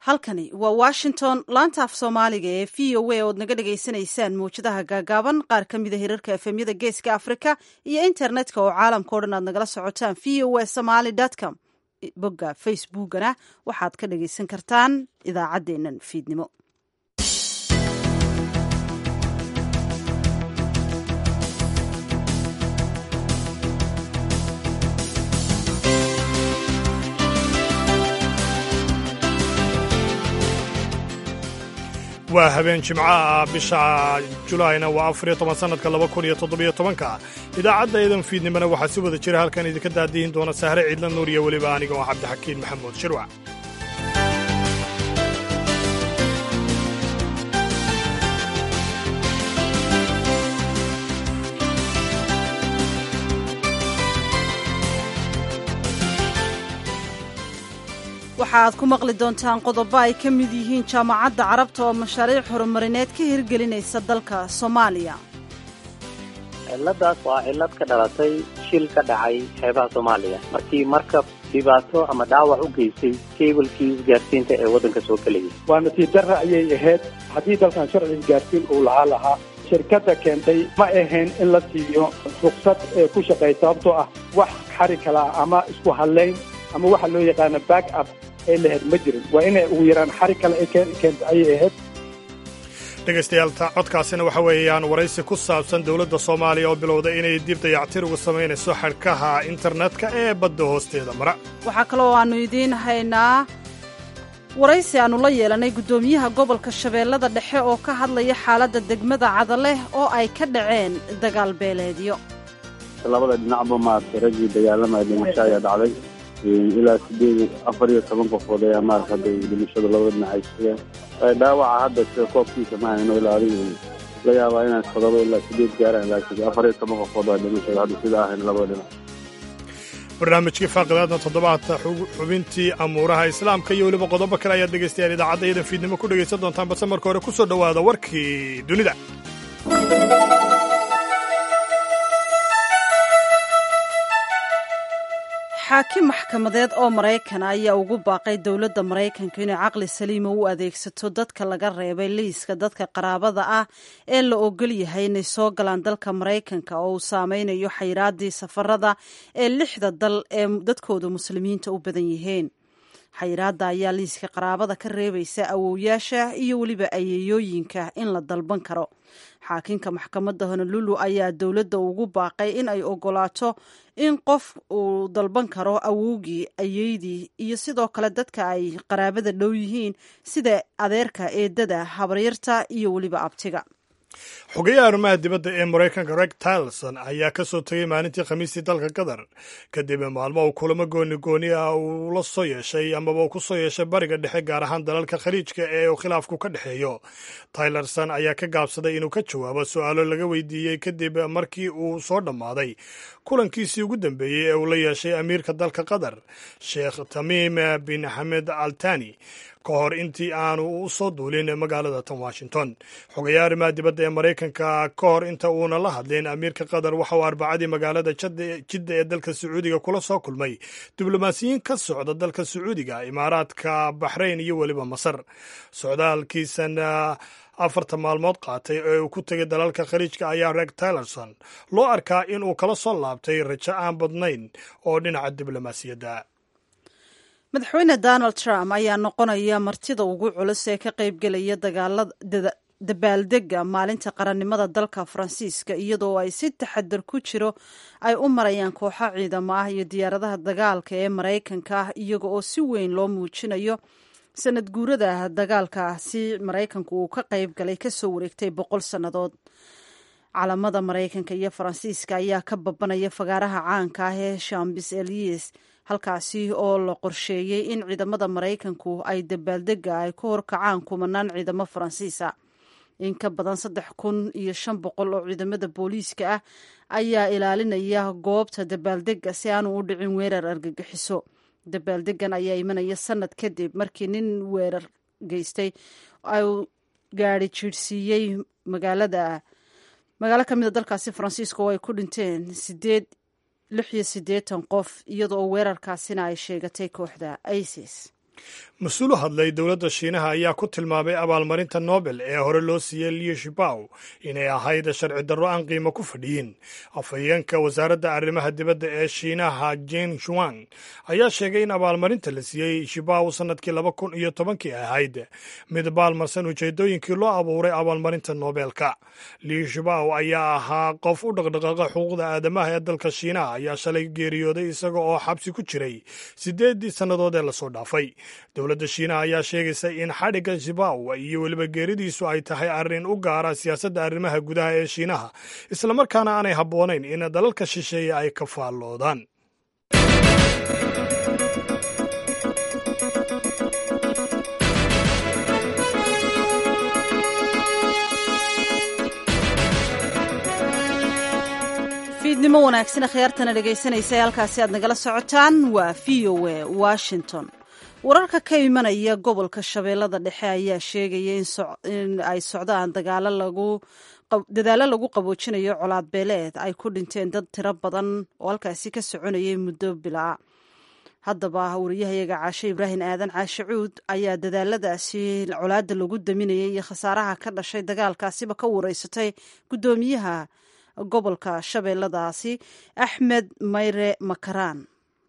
halkani waa washington laanta af soomaaliga ee v o a ood naga dhagaysanaysaan mawjadaha gaagaaban qaar ka mida hirarka efemyada geeska afrika iyo internetka oo caalamka o dhan aad nagala socotaan v o a somaly com bogga facebookana waxaad ka dhagaysan kartaan idaacaddeennan fiidnimo waa habeen jimco ah bisha julaayna waa afariyo toban sannadka laba kun iyo toddobiyo tobanka idaacadda idan fiidnimona waxaa si wada jira halkan idinka daadihin doona sahre ciidla nuur iyo weliba aniga oo cabdixakiin maxamuud shirwac waxaaad ku maqli doontaan qodobo ay ka mid yihiin jaamacadda carabta oo mashaariic horumarineed ka hirgelinaysa dalka soomaaliya ciladaas waa cillad ka dhalatay shil ka dhacay xeebaha soomaaliya markii markab dhibaato ama dhaawac u geystay keebalkii isgaarsiinta ee waddanka soo gelayay waa nasiib darra ayay ahayd haddii dalkan sharci isgaarsiin uu lahaa lahaa shirkadda keentay ma ahayn in la siiyo ruksad ee ku shaqeey sababtoo ah wax xari kala ama isku hadlayn ama waxa loo yaqaano back up ay lahayd ma jirin waa inay ugu yaraan xari kale ay keenta ayay ahayd dhegaystayaal codkaasina waxa weeyaan waraysi ku saabsan dowladda soomaaliya oo bilowda inay dib dayactir uga samaynayso xadhkaha internetka ee badda hoosteeda mara waxaa kaloo aannu idiin haynaa waraysi aannu la yeelanay guddoomiyaha gobolka shabeellada dhexe oo ka hadlaya xaaladda degmada cadaleh oo ay ka dhaceen dagaal beeleedyo labada dhinacba maaragtay raggii dagaalamaya dhimasho ayaa dhacday ilaa sideed afar iyo toban qofood ayaa maarata hadda dhimashadu labada dhinac ay sugeen dhaawaca hadda sida koobkiisa ma hayno ilaa adigu la yaabaa inaan todoba ilaa sideed gaaraan laakiin afar iyo toban qofood waa dhimashada hadda sida ahayn labada dhinac barnaamijkii faaqidaadna toddobaadka xubintii amuuraha islaamka iyo weliba qodobo kale ayaad dhegaystayaal idaacadda iyadan fiidnimo ku dhegaysan doontaan balse marka hore ku soo dhowaada warkii dunida xaakim maxkamadeed oo maraykan ayaa ugu baaqay dowladda maraykanka inay caqli saliima u adeegsato dadka laga reebay liiska dadka qaraabada ah ee la ogol yahay inay soo galaan dalka maraykanka oo uu saameynayo xayiraadii safarada ee lixda dal ee dadkooda muslimiinta u badan yihiin xayiraadda ayaa liiska qaraabada ka reebaysa awowyaasha iyo weliba ayeeyooyinka in la dalban karo xaakinka maxkamadda honolulu ayaa dowladda ugu baaqay in ay ogolaato in qof uu dalban karo awowgii ayeydii iyo sidoo kale dadka ay qaraabada dhow yihiin sida adeerka eedada habaryarta iyo weliba abtiga xogeyaha arrimaha dibadda ee maraykanka reg tilson ayaa ka soo tegay maalintii khamiistii dalka qatar kadib maalmo uu kulamo gooni gooni ah uu la soo yeeshay amaba uu ku soo yeeshay bariga dhexe gaar ahaan dalalka khaliijka ee uu khilaafku ka dhexeeyo tylerson ayaa ka gaabsaday inuu ka jawaabo su-aalo laga weydiiyey kadib markii uu soo dhammaaday kulankiisii ugu dambeeyey ee uu la yeeshay amiirka dalka qatar sheekh tamiim bin xamed altani ka hor intii aanu u soo duulin magaalada tan washington xogayaha arrimaha dibadda ee maraykanka ka hor inta uuna la hadlin amiirka qatar waxa uu arbacadii magaalada jidda ee dalka sacuudiga kula soo kulmay diblomaasiyiin ka socda dalka sacuudiga imaaraadka baxrayn iyo weliba masar socdaalkiisan afarta maalmood qaatay ee uu ku tegay dalalka khaliijka ayaa reg tylerson loo arkaa in uu kala soo laabtay rajo aan badnayn oo dhinaca diblomaasiyadda madaxweyne donald trump ayaa noqonaya martida ugu culus ee ka qaybgelaya dabaaldega maalinta qarannimada dalka faransiiska iyadoo ay si taxadar ku jiro ay u marayaan kooxo ciidamo ah iyo diyaaradaha dagaalka ee maraykanka ah iyaga oo si weyn loo muujinayo sanad guurada dagaalka si maraykanku uu ka qayb galay kasoo wareegtay boqol sannadood calamada maraykanka iyo faransiiska ayaa ka babanaya fagaaraha caanka ah ee shambis elias halkaasi oo la qorsheeyey in ciidamada maraykanku ay dabaaldega ay ku horkacaan kumanaan ciidamo faransiisa in ka badan saddex kun iyo shan boqol oo ciidamada booliiska ah ayaa ilaalinaya goobta dabaaldega si aanu u dhicin weerar argagixiso dabaaldegan ayaa imanaya sanad kadib markii nin weerar geystay u gaari jiirhsiiyey magaalada magaalo ka mida dalkaasi faransiiska oo ay ku dhinteen sideed lix iyo siddeetan qof iyadoo weerarkaasina ay sheegatay kooxda isis mas-uul u hadlay dowladda shiinaha ayaa ku tilmaamay abaalmarinta nobel ee hore loo siiyey liu shibaw inay ahayd sharci darro aan qiimo ku fadhiyin afhayeenka wasaaradda arrimaha dibadda ee shiinaha jen shuang ayaa sheegay in abaalmarinta la siiyey shibaw sannadkii laba kun iyo tobankii ahayd mid baalmarsan ujeedooyinkii loo abuuray abaalmarinta nobelka liu shibaw ayaa ahaa qof u dhaqdhaqaaqa xuquuqda aadamaha ee dalka shiinaha ayaa shalay geeriyooday isaga oo xabsi ku jiray siddeeddii sannadood ee lasoo dhaafay dowladda shiinaha ayaa sheegaysa in xadhigga shibaw iyo weliba geeridiisu ay tahay arrin u gaara siyaasadda arrimaha gudaha ee shiinaha islamarkaana aanay habboonayn in dalalka shisheeye ay ka faalloodaan fiidnimo wanaagsan akhyaartana dhegaysanaysa ee halkaasi aad nagala socotaan waa v o a washington wararka ka imanaya gobolka shabeellada dhexe ayaa sheegaya in ay socdaan dagaalo lagu dadaallo lagu qaboojinayo colaad beeleed ay ku dhinteen dad tiro badan oo halkaasi ka soconayay muddo bilaa haddaba wariyahayaga caashe ibraahim aadan caashe cuud ayaa dadaaladaasi colaadda lagu daminayay iyo khasaaraha ka dhashay dagaalkaasiba ka wareysatay guddoomiyaha gobolka shabeelladaasi axmed mayre makaraan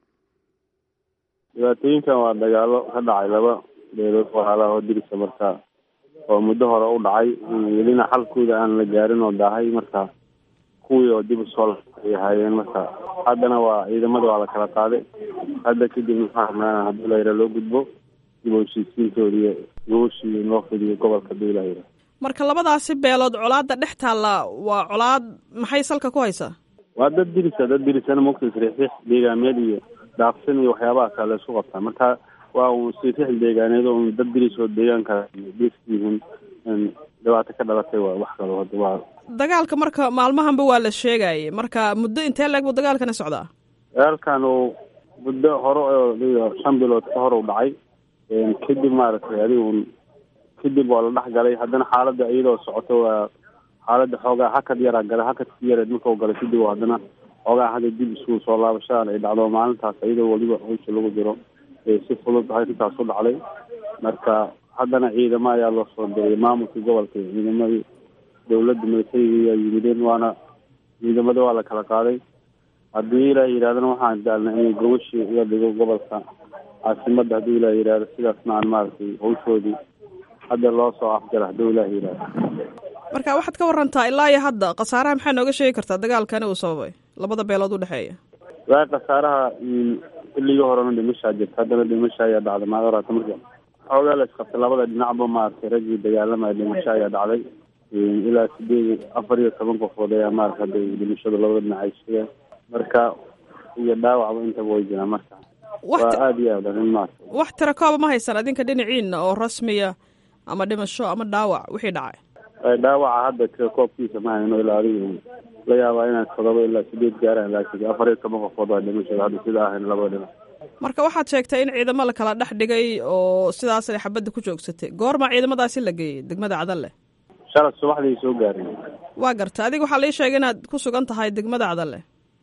dhibaatooyinkan waa dagaalo ka dhacay laba beelood walaalaha oo dirisa marka oo muddo hore u dhacay welina xalkooda aan la gaarin oo daahay marka kuwii oo dib usoo ay ahaayeen marka haddana waa ciidamada waa la kala qaaday hadda kadib maxaa rabnaa haddii layra loo gudbo dib u heshiisiintooda iyo gooshii in loo fidiyo gobolka hadii layra marka labadaasi beelood colaadda dhex taalla waa colaad maxay salka ku haysaa waa dad dirisa dad dirisana mogta sriixriix deegaameed iyo daaqsan iyo waxyaabaha kale laisku qabtaa marka waa un sriixriix deegaaneed oo un dad diris oo deegaanka dhiisyihiin dhibaato ka dhalatay waa wax kalo hada waa dagaalka marka maalmahanba waa la sheegayay marka muddo intee leeg buu dagaalkana socdaa dagaalkan uu muddo hore oo shan bilood ka hor u dhacay kadib maaragtay adiga un kadib waa la dhex galay haddana xaaladda iyadoo socoto waa xaaladda xoogaa hakad yaraa galay hakadki yareed markau galay kadib haddana xoogaa hadda dib isku soo laabashadan ay dhacdo maalintaas iyadoo weliba hawsha lagu jiro si fudud arrintaas u dhacday marka haddana ciidamo ayaa loo soo diray maamulkii gobolka ciidamadii dawladda militariga ayaa yimideen waana ciidamada waa la kala qaaday haddii ilaah yidhahdana waxaan daalnay inay gobashii uga dhigo gobolka caasimadda haddii ilaah yidhahdo sidaasna aan maaragtay hawshoodii hadda loo soo afjara hadduu ilaah yidhahdo marka waxaad ka warantaa ilaa iyo hadda khasaaraha maxaa nooga sheegi kartaa dagaalkani uu sababay labada beelood u dhexeeya waa khasaaraha xilligii horena dhimashaa jirta haddana dhimasha ayaa dhacday maad horata marka xoogaa la isqabtay labada dhinacba maaragtay raggii dagaalamaya dhimasho ayaa dhacday ilaa sideed afar iyo toban qofood ayaa maarata hadda dhimashada labada dhinac ay sheegeen marka iyo dhaawacba intaba way jiraan marka waa aada iyo aad arrin maarata wax tira kooba ma haysan adinka dhinaciina oo rasmiya ama dhimasho ama dhaawac wixii dhacay dhaawaca hadda tira koobkiisa ma hayno ilaa adiga la yaabaa inaan todoba ilaa sideed gaaraan laakiin afar iyo toban qofood waa dhimashada hadda sida ahayn labada dhinac marka waxaad sheegtay in ciidamo la kala dhex dhigay oo sidaasay xabadda ku joogsatay goorma ciidamadaasi la geeyey degmada cadalle shalad subaxdii soo gaareen waa garta adiga waxaa lii sheegay inaad ku sugan tahay degmada cadalle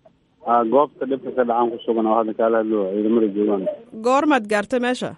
a goobta dhibka ka dhacaan ku sugan oo hadda kaala hadlo ciidamada joogaan goormaad gaartay meesha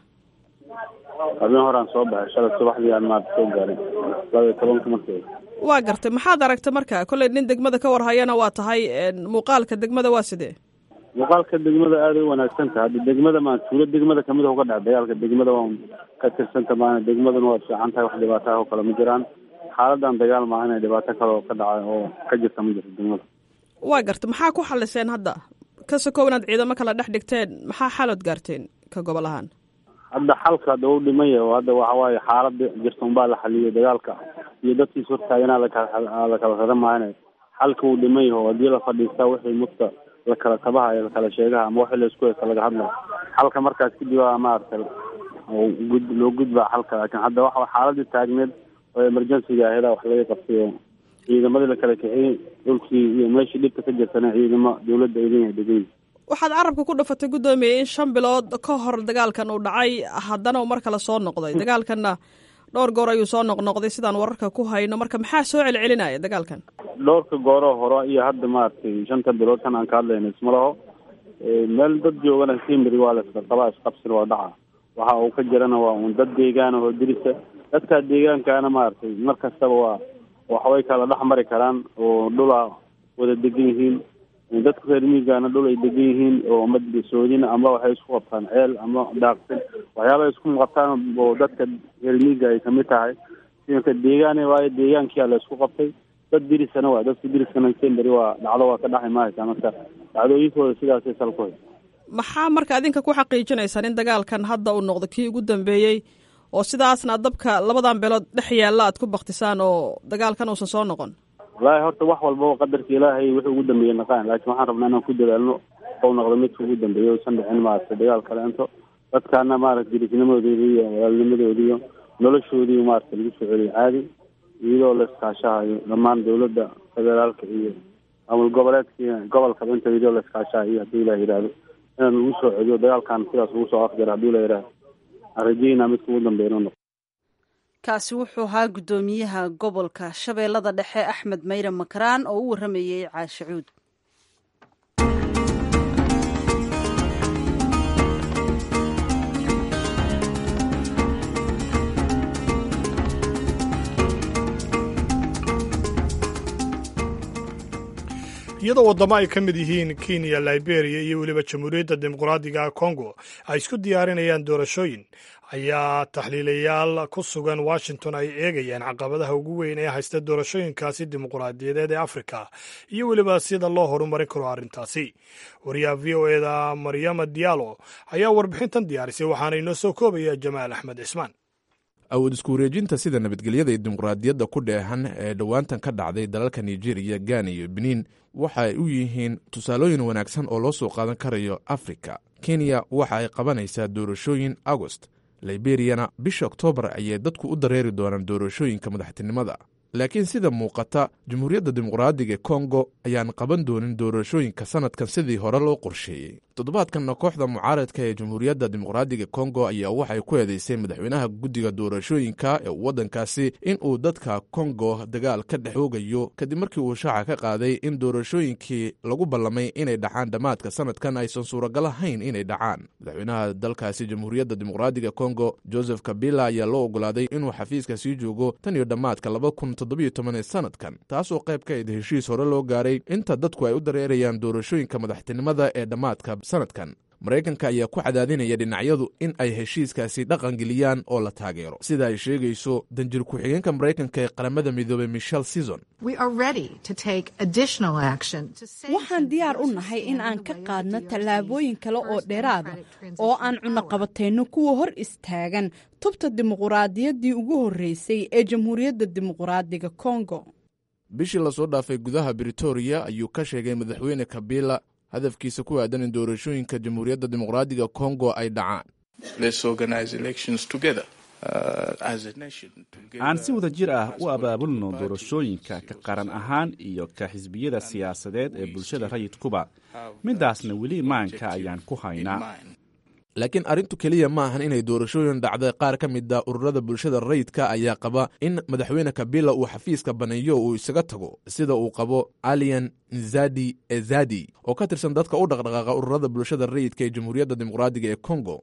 habeen horaan soo baxay shalad subaxdii aan maarta soo gaarin laba iyo tobanka markii waa gartay maxaad aragtay marka kolley nin degmada ka warhayana waa tahay muuqaalka degmada waa sidee muuqaalka degmada aaday u wanaagsan tahay hadda degmada maa tuulo degmada kamid a uga dhaca dagaalka degmada waa ka tirsanta maana degmaduna waa fiican tahay wax dhibaato ah oo kale ma jiraan xaaladan dagaal maaha inay dhibaato kale oo ka dhaca oo ka jirta ma jirto degmada waa gartay maxaa ku xaliseen hadda ka sokow inaad ciidamo kala dhex dhigteen maxaa xalood gaarteen ka gobol ahaan hadda xalka hadda u dhimaya oo hadda waxa waaye xaalada jirta unbaa la xaliyay dagaalka iyo dadkiis hortaaganaa lakala lakala rara maahane xalka uu dhiman yaho haddii la fadhiistaa wixii mudka la kala tabaha iyo lakala sheegaha ama wixii laisku heysta laga hadlayo xalka markaas kadib a maaragtay gud loo gudbaa xalka laakiin hadda waxa xaaladii taagneed oo emergencyga aheeda wax laga qabtay oo ciidamadii la kala kixiyey dhulkii iyo meeshii dhibka ka jirtana ciidamo dawladda ay leeyahay degan waxaad carabka ku dhafatay guddoomiye in shan bilood ka hor dagaalkan uu dhacay haddana uu mar kale soo noqday dagaalkanna dhowr goor ayuu soo noqnoqday sidaan wararka ku hayno marka maxaa soo celcelinaya dagaalkan dhowrka gooroo hore iyo hadda maaragtay shanta bilood kan aan ka hadlayna isma laho meel dad joogana simri waa la isqaqabaa isqabsina waa dhaca waxa uu ka jirana waa uun dad deegaana oo dirisa dadka deegaankaana maaragtay mar kastaba waa waxbay kala dhex mari karaan oo dhula wada degan yihiin dadka reer miigana dhul ay degan yihiin oo ama soodina ama waxay isku qabtaan ceel ama daaqsin waxyaaba isku qabtaan oo dadka reer miiga ay kamid tahay sidanka deegaane waayo deegaankia la isku qabtay dad dirisana waa dadka diriskana semberi waa dhacdo waa ka dhaxi mahaysa marka dhacdooyinkooda sidaasay salkuhay maxaa marka adinka ku xaqiijinaysaan in dagaalkan hadda uu noqdo kii ugu dambeeyey oo sidaasna dabka labadan beelood dhex yaalla aad ku baktisaan oo dagaalkan uusan soo noqon wallaahi horta wax walbaba qadarka ilaahay wuxuu ugu dambeeyey naqaan laakiin waxaan rabnaa inaan ku dadaalno ou noqdo midka ugu dambeeya usan dhicin maaragtay dagaal kaleento dadkaana maaragta dirisnimadoodi iyo walaalnimadoodi iyo noloshoodii maaragta lagu soo celiyo caadi iyadoo la iskaashahayo dhammaan dawladda federaalka iyo amul goboleedka gobolkaba inta iyadoo la iskaashahayo haddii ilah yidhaahdo inaan lagu soo celiyo dagaalkan sidaas ugu soo afjara haddii la yidhaahdo aan rajeynaa midka ugu dambeeya inuu noqdo kaasi wuxuu ahaa guddoomiyaha gobolka shabeellada dhexe axmed mayre makaraan oo u warramayey caashicuud iyadoo waddamo ay ka mid yihiin kenya liberia iyo weliba jamhuuriyadda dimuqraadiga congo ay isku diyaarinayaan doorashooyin ayaa taxliilayaal ku sugan washington ay eegayaan caqabadaha ugu weyn ee haysta doorashooyinkaasi dimuqraadiyadeed ee afrika iyo weliba sida loo horumarin karo arrintaasi wariyaha v o eda maryama diallo ayaa warbixintan diyaarisay waxaana inoo soo koobaya jamaal axmed cismaan awood isku wareejinta sida nabadgelyada iyo dimuqraadiyadda ku dheehan ee dhowaantan ka dhacday dalalka nigeriya gana iyo benin waxa ay u yihiin tusaalooyin wanaagsan oo loo soo qaadan karayo afrika kenya waxa ay qabanaysaa doorashooyin agost liberiyana bisha oktoobar ayay dadku u dareeri doonaan doorashooyinka madaxtinimada laakiin sida muuqata jamhuuriyadda dimuqraadiga kongo ayaan qaban doonin doorashooyinka sanadkan sidii hore loo qorsheeyey toddobaadkanna kooxda mucaaradka ee jamhuuriyadda dimuqraadiga kongo ayaa waxay ku eedeysay madaxweynaha guddiga doorashooyinka ee waddankaasi in uu dadka kongo dagaal ka dhex oogayo kadib markii uu shaaca ka qaaday in doorashooyinkii lagu ballamay inay dhacaan dhammaadka sanadkan aysan suuragal ahayn inay dhacaan madaxweynaha dalkaasi jamhuuriyadda dimuqraadiga kongo joseph kabila ayaa loo ogolaaday inuu xafiiska sii joogo tan iyo dhammaadka laba kun toddobiyo toban ee sanadkan taasoo qayb ka id heshiis hore loo gaaray inta dadku ay u dareerayaan doorashooyinka madaxtinimada ee dhammaadka sanadkan maraykanka ayaa ku cadaadinaya dhinacyadu in ay heshiiskaasi dhaqangeliyaan oo la taageero sida ay sheegayso danjir ku-xigeenka maraykanka ee qaramada midoobey michel season waxaan diyaar u nahay in aan ka qaadno tallaabooyin kale oo dheeraada oo aan cunaqabatayno kuwa hor istaagan tubta dimuquraadiyaddii ugu horreysay ee jamhuuriyadda dimuquraadiga kongo bishii lasoo dhaafay gudaha britoria ayuu ka sheegay madaxweyne kabila hadafkiisa ku aadan in doorashooyinka jamhuuriyadda dimuqraadiga kongo ay dhacaan aan si wada jir ah u abaabulno doorashooyinka ka qaran ahaan iyo ka xisbiyada siyaasadeed ee bulshada rayidkuba midaasna weli imaanka ayaan ku haynaa laakiin arrintu keliya ma ahan inay doorashooyin dhacday qaar ka mida ururada bulshada rayidka ayaa qaba in madaxweyne kabila uu xafiiska baneeyo uu isaga tago sida uu qabo alian nzadi ezadi oo ka tirsan dadka u dhaqdhaqaaqa ururada bulshada rayidka ee jamhuuriyadda dimuqraadiga ee congo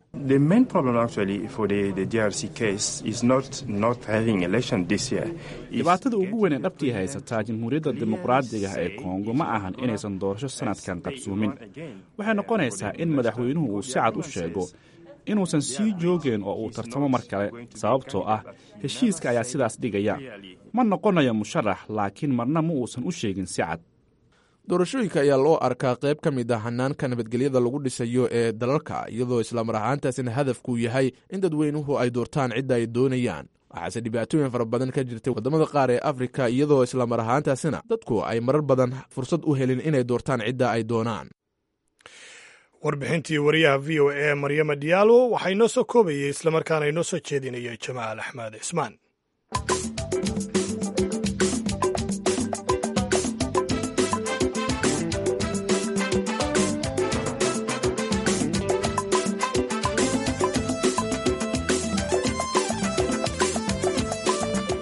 dhibaatada ugu weyn ee dhabtii haysataa jamhuuriyadda dimuqraadiga ee kongo ma ahan inaysan doorasho sanadkan qabsuumin waxay noqonaysaa in madaxweynuhu uu si cad u sheego inuusan sii joogeen oo uu tartamo mar kale sababtoo ah heshiiska ayaa sidaas dhigaya ma noqonayo musharax laakiin marna ma uusan u sheegin si cad doorashooyinka ayaa loo arkaa qayb ka mid ah hanaanka nabadgelyada lagu dhisayo ee dalalka iyadoo islaamar ahaantaasina hadafku yahay in dadweynuhu ay doortaan cidda ay doonayaan waxaase dhibaatooyin fara badan ka jirtay waddamada qaar ee afrika iyadoo islaamar ahaantaasina dadku ay marar badan fursad u helin inay doortaan cidda ay doonaan warbixintii wariyaha v o e maryama diyaalo waxaa inoo soo koobayay islamarkaana inoo soo jeedinayay jamaal axmed cismaan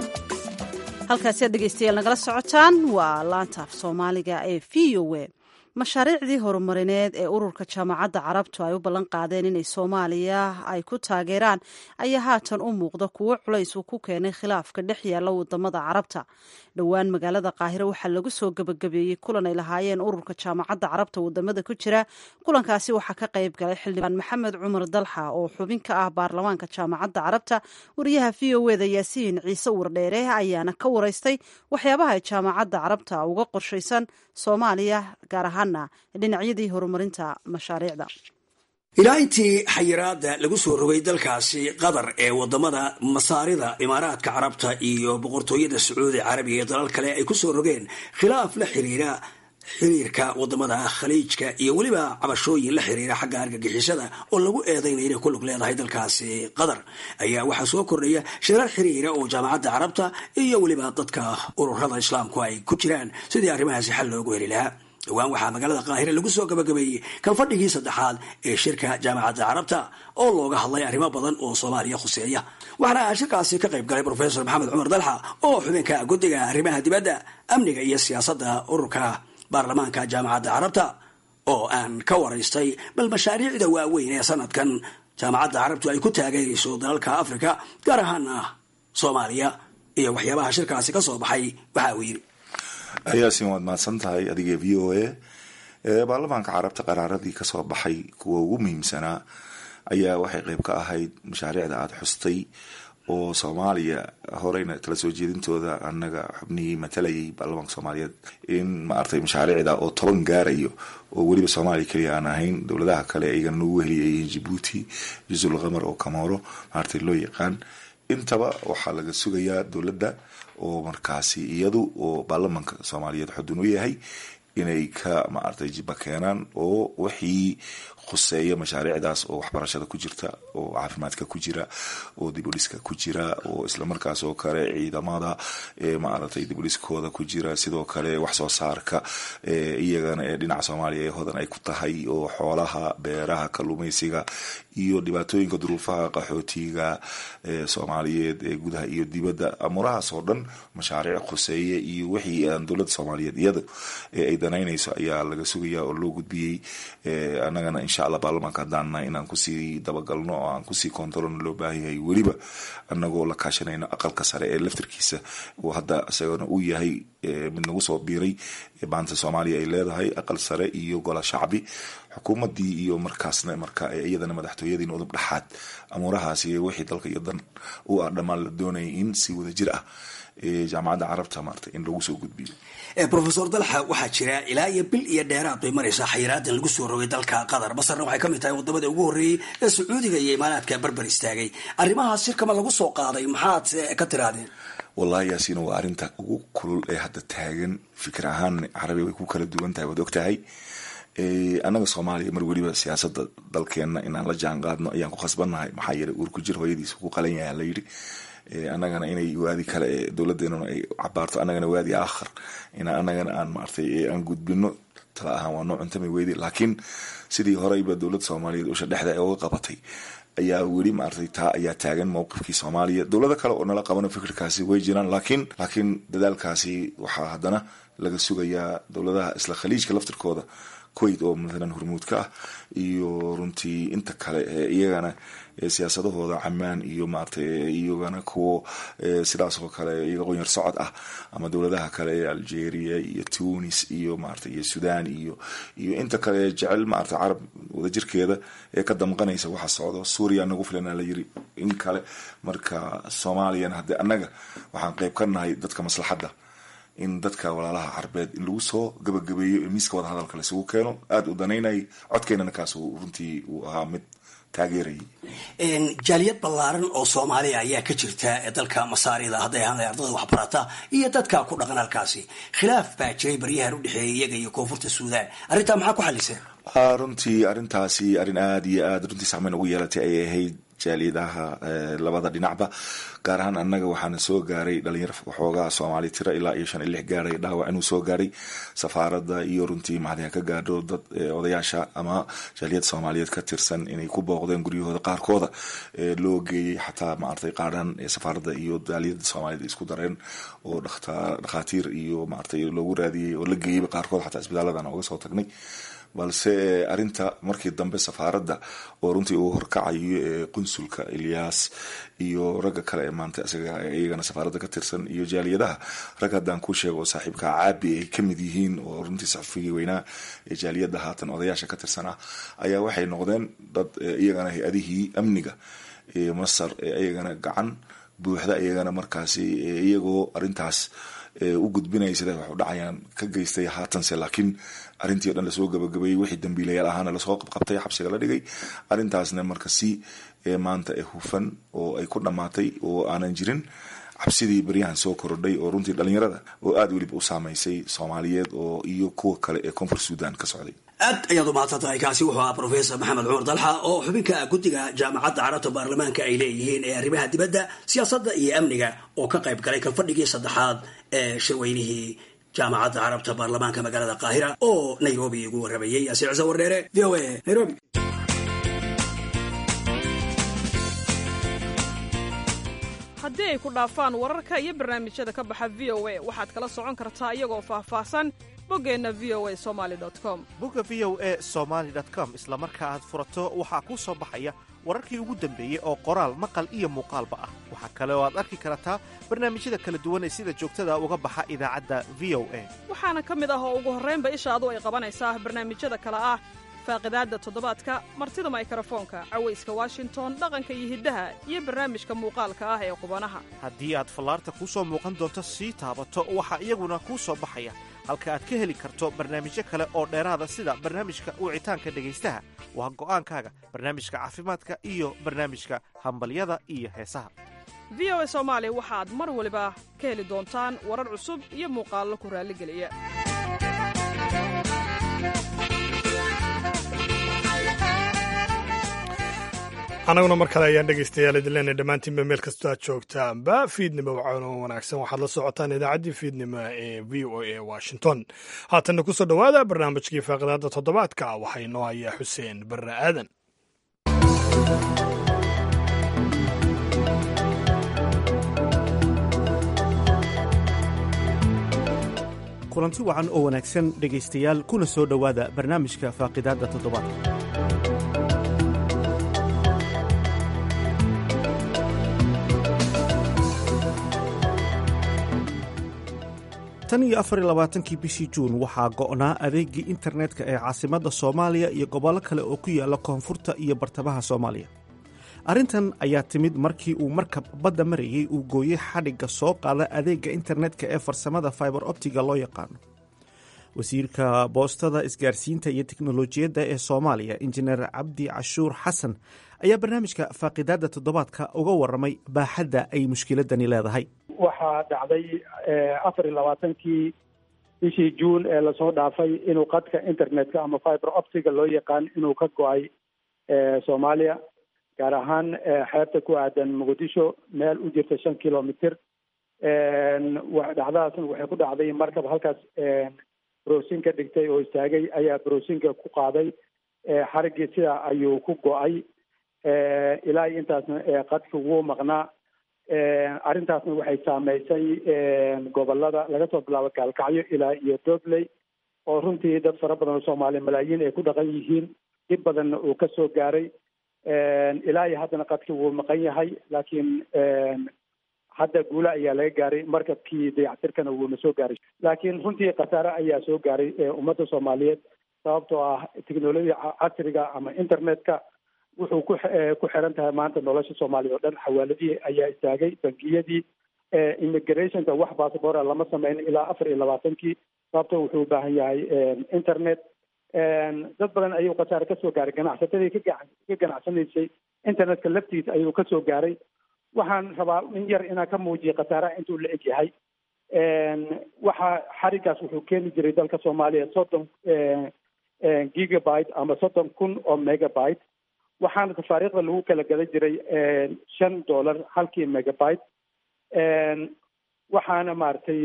halkaasi aad dhegeystayaal nagala socotaan waa laanta af soomaaliga ee v o e mashaariicdii horumarineed ee ururka jaamacadda carabtu ay u ballan qaadeen inay soomaaliya ay ku taageeraan ayaa haatan u muuqda kuwo culays uu ku keenay khilaafka dhex yaalla wadamada carabta dhowaan magaalada qaahiro waxaa lagu soo gebagabeeyey kulan ay lahaayeen ururka jaamacadda carabta wadamada ku jira kulankaasi waxaa ka qayb galay xildhibaan maxamed cumar dalxa oo xubin ka ah baarlamaanka jaamacadda carabta wariyaha v o eda yaasiin ciise wardheere ayaana ka waraystay waxyaabaha ay jaamacadda carabta uga qorshaysan soomaaliya gaar ahaana dhinacyadii horumarinta mashaariicda ilaa intii xayiraada lagu soo rogay dalkaasi qatar ee wadamada masaarida imaaraadka carabta iyo boqortooyada sacuudi carabiga iyo dalal kale ay kusoo rogeen khilaaf la xiriira xiriirka wadamada khaliijka iyo weliba cabashooyin la xiriira xagga argagixisada oo lagu eedaynaya inay ku lug leedahay dalkaasi qatar ayaa waxaa soo kordhaya shirar xiriira oo jaamacadda carabta iyo weliba dadka ururada islaamku ay ku jiraan sidii arrimahaasi xal loogu heli lahaa dhowaan waxaa magaalada qaahire lagu soo gabagabeeyey kalfadhigii saddexaad ee shirka jaamacadda carabta oo looga hadlay arrimo badan oo soomaaliya khuseeya waxaana shirkaasi ka qayb galay profesor maxamed cumar dalxa oo xubinka guddiga arrimaha dibadda amniga iyo siyaasadda ururka baarlamaanka jaamacadda carabta oo aan ka waraystay bal mashaariicda waaweyn ee sanadkan jaamacadda carabtu ay ku taageerayso dalalka africa gaar ahaana soomaaliya iyo waxyaabaha shirkaasi ka soo baxay waxa uu yidhi yaasin waad mahadsan tahay adiga v o a baarlamaanka carabta qaraaradii kasoo baxay kuwa ugu muhiimsanaa ayaa waxay qeyb ka ahayd mashaariicda aada xustay oo soomaaliya horeyna kala soo jeedintooda anaga xubnihii matalayay baarlamaanka soomaaliyeed in maaragtay mashaariicda oo toban gaarayo oo weliba soomaaliya keliya aan ahayn dowladaha kale ayagana nagu weheliyayihiin jibuuti jusul qamar oo kamoro maaragtay loo yaqaan intaba waxaa laga sugayaa dowladda oo markaasi iyadu oo baarlamaanka soomaaliyeed xudun u yahay inay ka maaragtay jiba keenaan oo wixii khuseeya mashaariicdaas oo waxbarashada ku jirta oo caafimaadka ku jira oo dibudhiska ku jira oo islamarkaas oo kale ciidamada maaragtay dibudhiskooda ku jira sidoo kale wax soo saarka iyagana ee dhinaca soomaaliya ee hodan ay ku tahay oo xoolaha beeraha kalluumeysiga iyo dhibaatooyinka duruufaha qaxootiga soomaaliyeed ee gudaha iyo dibadda amurahaas oo dhan mashaariic khuseeye iyo wixii aan dowladda soomaaliyeed iyada ay danaynayso ayaa laga sugaya oo loo gudbiyey annagana insha allah baarlamaanka haddaan nahay inaan kusii dabagalno oo aan kusii kontarolno loo baahanyahay weliba annagoo la kaashanayno aqalka sare ee laftarkiisa oo hadda isagana uu yahay mid nagu soo biiray maanta soomaaliya ay leedahay aqal sare iyo gola shacbi xukuumadii iyo markaasna marka iyadana madaxtooyadiin udub dhexaad amuurahaasi wixii dalka iyo dan u ah dhammaan la doonayay in si wada jir ah jaamacadda carabta maarta in lagu soo gudbiyo profesor dalxa waxaa jira ilaa iyo bil iyo dheeraad bay maraysaa xayiraadan lagu soo rogay dalka qatar masarna waxay ka mid tahay wadamada ugu horreeyey ee sacuudiga iyo imaaraadka barbar istaagay arrimahaas shirkama lagu soo qaaday maxaad ka tirahdeen wallahi yaasiina waa arrinta ugu kulul ee hadda taagan fikir ahaan carabi way ku kala duwan tahay waad ogtahay annaga soomaaliya mar weliba siyaasada dalkeena inaan la jaan qaadno ayaan ku khasbannahay maxaa yeelay uur ku jir hooyadiisa ku qalan yaha la yidhi annagana inay waadi kale ee dowladeenuna ay cabaarto annagana waadi aakhar ina annagana aan maartay aan gudbino tala ahaan waa noo cuntami weydi laakiin sidii horeyba dowladda soomaaliyeed usha dhexda ee uga qabatay ayaa weli maartay taa ayaa taagan mowqifkii soomaaliya dowlado kale oo nala qabano fikirkaasi way jiraan laakiin laakiin dadaalkaasi waxaa haddana laga sugayaa dowladaha isla khaliijka laftirkooda kuwait oo mathalan hormuud ka ah iyo runtii inta kale ee iyagana siyaasadahooda camaan iyo maaragtay iyagana kuwo sidaas oo kale iyaga qonyar socod ah ama dowladaha kale ee algeria iyo tunis iyo maarata iyo sudan iyo iyo inta kale jecel maarata carab wadajirkeeda ee ka damqanaysa waxa socdo suuriya nagu filana la yiri in kale marka soomaaliyana haddee annaga waxaan qeyb ka nahay dadka maslaxadda in dadka walaalaha carbeed in lagu soo gabagabeeyo miiska wada hadalka laisugu keeno aada u danaynayay codkeenana kaas runtii uu ahaa mid taageerayay jaaliyad ballaaran oo soomaaliya ayaa ka jirta ee dalka masaarida hadday ahaan ardada waxbarata iyo dadka ku dhaqan halkaasi khilaaf baa jiray baryahan udhexeeyay iyaga iyo koonfurta suudaan arrintaa maxaa ku xaliseen runtii arrintaasi arrin aada iyo aada runtii saameyn ugu yeelatay ayay ahayd jaaliyadaha labada dhinacba gaar ahaan annaga waxaana soo gaaray dhalinyaro waxoogaa soomaali tira ilaa iyo shan iyo lix gaaray dhaawac inuu soo gaaray safaaradda iyo runtii mahadiha ka gaadho dad odayaasha ama jaaliyad soomaaliyeed ka tirsan inay ku booqdeen guryahooda qaarkooda loo geeyey xataa maartay qaadhan safaaradda iyo jaaliyada soomaaliyeed isku dareen oo dhakhaatiir iyo maartay loogu raadiyey oo la geeyeyba qaarkood xataa isbitaaladana uga soo tagnay balse arinta markii dambe safaaradda oo runtii uu horkacayo qunsulka ilyaas iyo ragga kale ee maanta isaga iyagana safaaradda ka tirsan iyo jaaliyadaha rag haddaan ku sheego oo saaxiibka caabi ay kamid yihiin oo runtii saxufigii weynaa ee jaaliyadda haatan odayaasha ka tirsan ah ayaa waxay noqdeen dad iyagana hay-adihii amniga masar iyagana gacan buuxda iyagana markaasi iyagoo arintaas u gudbinaya sida wax u dhacayaan ka geystay haatanse laakiin arrintii o dhan lasoo gabagabeeyey wixii dambiilayaal ahaana lasoo qabqabtay xabsiga la dhigay arrintaasna marka si maanta hufan oo ay ku dhammaatay oo aanan jirin cabsidii baryahan soo korodhay oo runtii dhalinyarada oo aada weliba u saamaysay soomaaliyeed oo iyo kuwa kale ee koonfur suudan ka socday aad ayaad u mahadsan tahay kaasi wuxuu ahaa professor maxamed cumar dalxa oo xubinka guddiga jaamacadda carabta baarlamaanka ay leeyihiin ee arrimaha dibadda siyaasadda iyo amniga oo ka qayb galay kalfadhigii saddexaad ee shirweynihii jaamacadda carabta baarlamaanka magaalada qaahira oo nairobi ugu waramayey asiir cise wardheere v o a nairobi haddii ay ku dhaafaan wararka iyo barnaamijyada ka baxa v o a waxaad kala socon kartaa iyagoo faahfaahsan boggeenna v o a somaali com bogga v o a somaali com isla marka aad furato waxaa kuu soo baxaya wararkii ugu dambeeyey oo qoraal maqal iyo muuqaalba ah waxaa kale oo aad arki kartaa barnaamijyada kala duwan ee sida joogtada uga baxa idaacadda v o a waxaana ka mid ah oo ugu horraynba ishaadu ay qabanaysaa barnaamijyada kale ah faaqidaadda toddobaadka martida maykrofoonka cawayska washington dhaqanka iyo hiddaha iyo barnaamijka muuqaalka ah ee qubanaha haddii aad fallaarta kuu soo muuqan doonto sii taabato waxaa iyaguna kuu soo baxaya halka aad ka heli karto barnaamijyo kale oo dheeraada sida barnaamijka wicitaanka dhegaystaha waa go'aankaaga barnaamijka caafimaadka iyo barnaamijka hambalyada iyo heesaha v o a soomaali waxaad mar waliba ka heli doontaan warar cusub iyo muuqaallo ku raalligeliya annaguna mar kale ayaan dhegaystayaal idin leenahay dhammaantiinba meel kastoo aad joogtaanba fiidnimo wacan oo wanaagsan waxaad la socotaan idaacaddii fiidnimo ee v o a washington haatanna ku soo dhowaada barnaamijkii faaqidaadda toddobaadka waxaa inoo hayaa xuseen barre aadan kulanti wacan oo wanaagsan dhegaystayaal kuna soo dhowaada barnaamijka faaqidaadda toddobaadka tan iyo afar iyo labaatankii bishii juun waxaa go'naa adeegii internetka ee caasimadda soomaaliya iyo gobollo kale oo ku yaalla koonfurta iyo bartamaha soomaaliya arrintan ayaa timid markii uu markab badda marayey uu gooyey xadhigga soo qaada adeegga internetka ee farsamada fiber optiga loo yaqaano wasiirka boostada isgaarsiinta iyo teknolojiyadda ee soomaaliya injineer cabdi cashuur xasan ayaa barnaamijka faaqidaadda toddobaadka uga waramay baaxadda ay mushkiladani leedahay waxaa dhacday afar iyo labaatankii bishii juun ee lasoo dhaafay inuu qadka internetka ama fiber optiga loo yaqaan inuu ka go-ay soomaaliya gaar ahaan xeebta ku aadan muqdisho meel u jirta shan kilomitr dhacdadaasna waxay ku dhacday markab halkaas browsin ka dhigtay oo istaagay ayaa browsinka ku qaaday xariggii sidaa ayuu ku go-ay ilaa iyo intaasna qadka wuu maqnaa arrintaasna waxay saameysay gobolada laga soo bilaabo gaalkacyo ilaa iyo dobley oo runtii dad fara badan oo soomaaliya malaayiin ay ku dhaqan yihiin dhib badanna uu ka soo gaaray ilaa iyo haddana qadka wuu maqan yahay laakiin hadda guula ayaa laga gaaray markabkii dayactirkana wuuna soo gaaray laakiin runtii khasaare ayaa soo gaaray ummadda soomaaliyeed sababtoo ah technolojiya casriga ama internetka wuxuu ku ku xiran tahay maanta nolosha soomaaliya oo dhan xawaaladihii ayaa istaagay bangiyadii immigrationka wax bassabora lama sameyn ilaa afar iyo labaatankii sababto wuxuu u baahan yahay internet dad badan ayuu khasaare kasoo gaaray ganacsatadii ka ka ganacsanaysay internetka laftiisa ayuu kasoo gaaray waxaan rabaa in yar inaan ka muujiyo khasaaraha intuu la eg yahay waxa xarigaas wuxuu keeni jiray dalka soomaaliya soddon gigabyte ama soddon kun oo megabyte waxaana tafaariikhda lagu kala gadan jiray shan dollar halkii megabyte waxaana maaragtay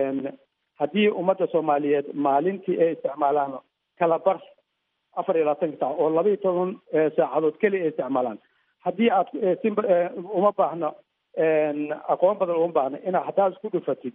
haddii ummadda soomaaliyeed maalintii ay isticmaalaan kala bar afar iyo labaatanka saac oo laba iyo toban saacadood keliya ay isticmaalaan haddii aad si uma baahno aqoon badan uma baahno ina haddaad isku dhufatid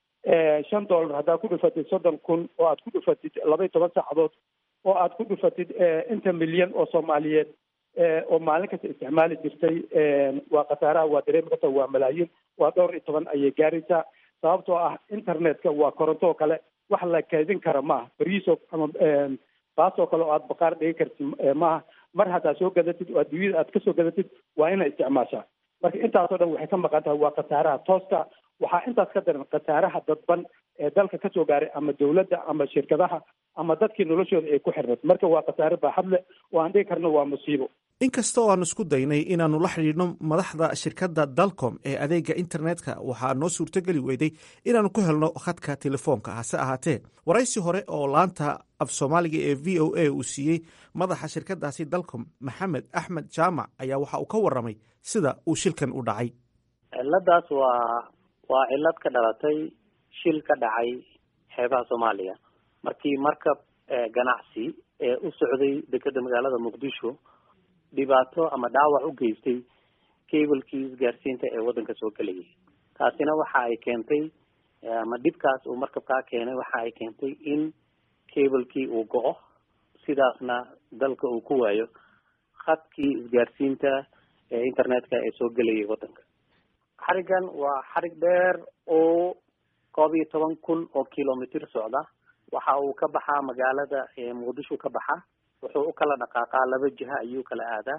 shan dollar haddaad ku dhufatid soddon kun oo aad ku dhufatid laba iyo toban saacadood oo aad ku dhufatid inta milyan oo soomaaliyeed oo maalin kasta isticmaali jirtay waa khasaaraha waa dareemi karta waa malaayiin waa dhowr iyo toban ayay gaaraysaa sababtoo ah internetka waa koronto oo kale wax la kaydin kara maaha beriiso ama baasoo kale oo aad baqaar dhigi kartid maaha mar haddaad soo gadatid oo adduunyada aad kasoo gadatid waa inay isticmaashaa marka intaasoo dhan waxay ka maqan tahay waa khasaaraha tooska waxaa intaas ka daran khasaaraha dadban ee dalka kasoo gaaray ama dawladda ama shirkadaha ama dadkii noloshooda ay ku xirnad marka waa khasaare baaxad leh oo aan dhigi karno waa musiibo inkasta oo aan isku daynay inaannu la xidhiidhno madaxda shirkadda dalcom ee adeega internetka waxaa noo suurtogeli weyday inaannu ku helno khadka telefoonka hase ahaatee waraysi hore oo laanta af soomaaliga ee v o a uu siiyey madaxa shirkaddaasi dalcom maxamed axmed jaamac ayaa waxa uu ka warramay sida uu shilkan u dhacay ciladaas waa waa cilad ka dhalatay shil ka dhacay xeebaha soomaaliya markii markab ganacsi ee u socday dekeda magaalada muqdisho dhibaato ama dhaawac u geystay cablekii isgaarsiinta ee waddanka soo gelayay taasina waxa ay keentay ama dhibkaas uu markabkaa keenay waxa ay keentay in cablekii uu go-o sidaasna dalka uu ku waayo khadkii isgaarsiinta ee internetka ee soo gelayay waddanka xarigan waa xarig dheer oo koob iyo toban kun oo kilomitr socda waxa uu ka baxaa magaalada muqdisho ka baxa wuxuu u kala dhaqaaqaa laba jiha ayuu kala aadaa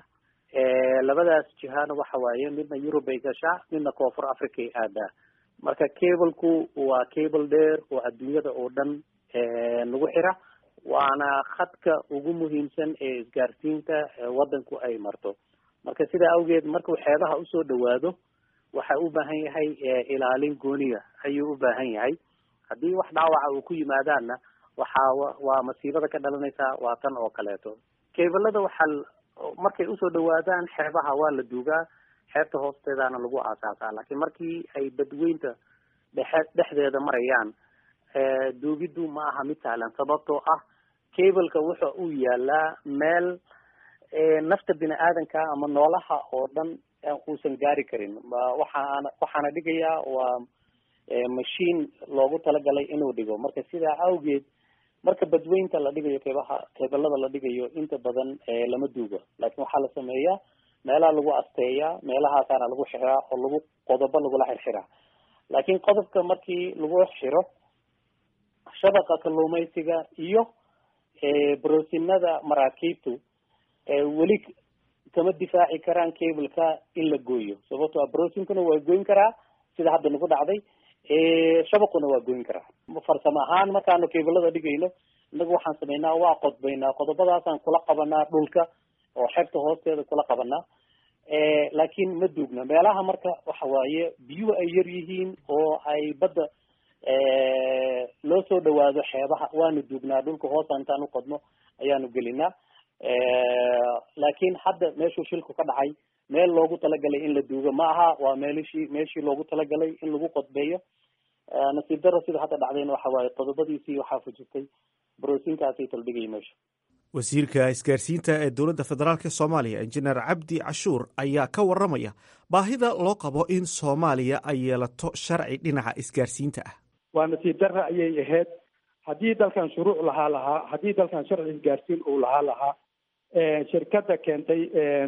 labadaas jihana waxa waaye midna yurub ay gashaa midna koonfur africa ay aadaa marka cableku waa cable dheer oo adduunyada oo dhan lagu xira waana khadka ugu muhiimsan ee isgaarsiinta waddanku ay marto marka sidaa awgeed markuu xeebaha usoo dhawaado waxa u baahan yahay ilaalin gooniya ayuu u baahan yahay haddii wax dhaawaca uu ku yimaadaanna waxaa waa masiibada ka dhalanaysaa waa tan oo kaleeto cablada waxaa markay usoo dhawaadaan xeebaha waa la duugaa xeebta hoosteedana lagu aasaasaa laakiin markii ay badweynta dhexe dhexdeeda marayaan duugiddu ma aha mid sahlan sababtoo ah cableka wuxa uu yaalaa meel nafta bini aadanka ama noolaha oo dhan uusan gaari karin waxaana waxaana dhigayaa waa machine loogu talagalay inuu dhigo marka sidaa awgeed marka badweynta la dhigayo keebaha keebalada la dhigayo inta badan lama duugo laakiin waxaa la sameeyaa meelaha lagu asteeyaa meelahaasaana lagu xiraa oo lagu qodobo lagula xirxiraa laakiin qodobka markii lagu xiro shabaqa kalluumaysiga iyo broosinada maraakiibtu weli kama difaaci karaan cableka in la gooyo sababto a brosinkuna waa goyn karaa sida hadda nagu dhacday shabaquna waa goyn karaa farsamo ahaan markaanu cablada dhigayno inagu waxaan sameynaa waa qodbaynaa qodobadaasaan kula qabanaa dhulka oo xebta hoosteeda kula qabanaa laakiin ma duugna meelaha marka waxa waaye biyuhu ay yar yihiin oo ay badda loo soo dhawaado xeebaha waanu duugnaa dhulka hoosa intaan uqodno ayaanu gelinaa laakiin hadda meeshuu shilku ka dhacay meel loogu talagalay in la duugo ma aha waa meelishii meeshii loogu talagalay in lagu qodbeeyo nasiib daro sida hadda dhacdayna waxa waaye qodobadiisii waxaa fujirtay broosinkaasay taldhigaya meesha wasiirka isgaarsiinta ee dowladda federaalk soomaaliya injineer cabdi cashuur ayaa ka warramaya baahida loo qabo in soomaaliya ay yeelato sharci dhinaca isgaarsiinta ah waa nasiib darra ayay ahayd haddii dalkan shuruuc lahaa lahaa haddii dalkan sharci isgaarsiin uu lahaa lahaa shirkadda keentay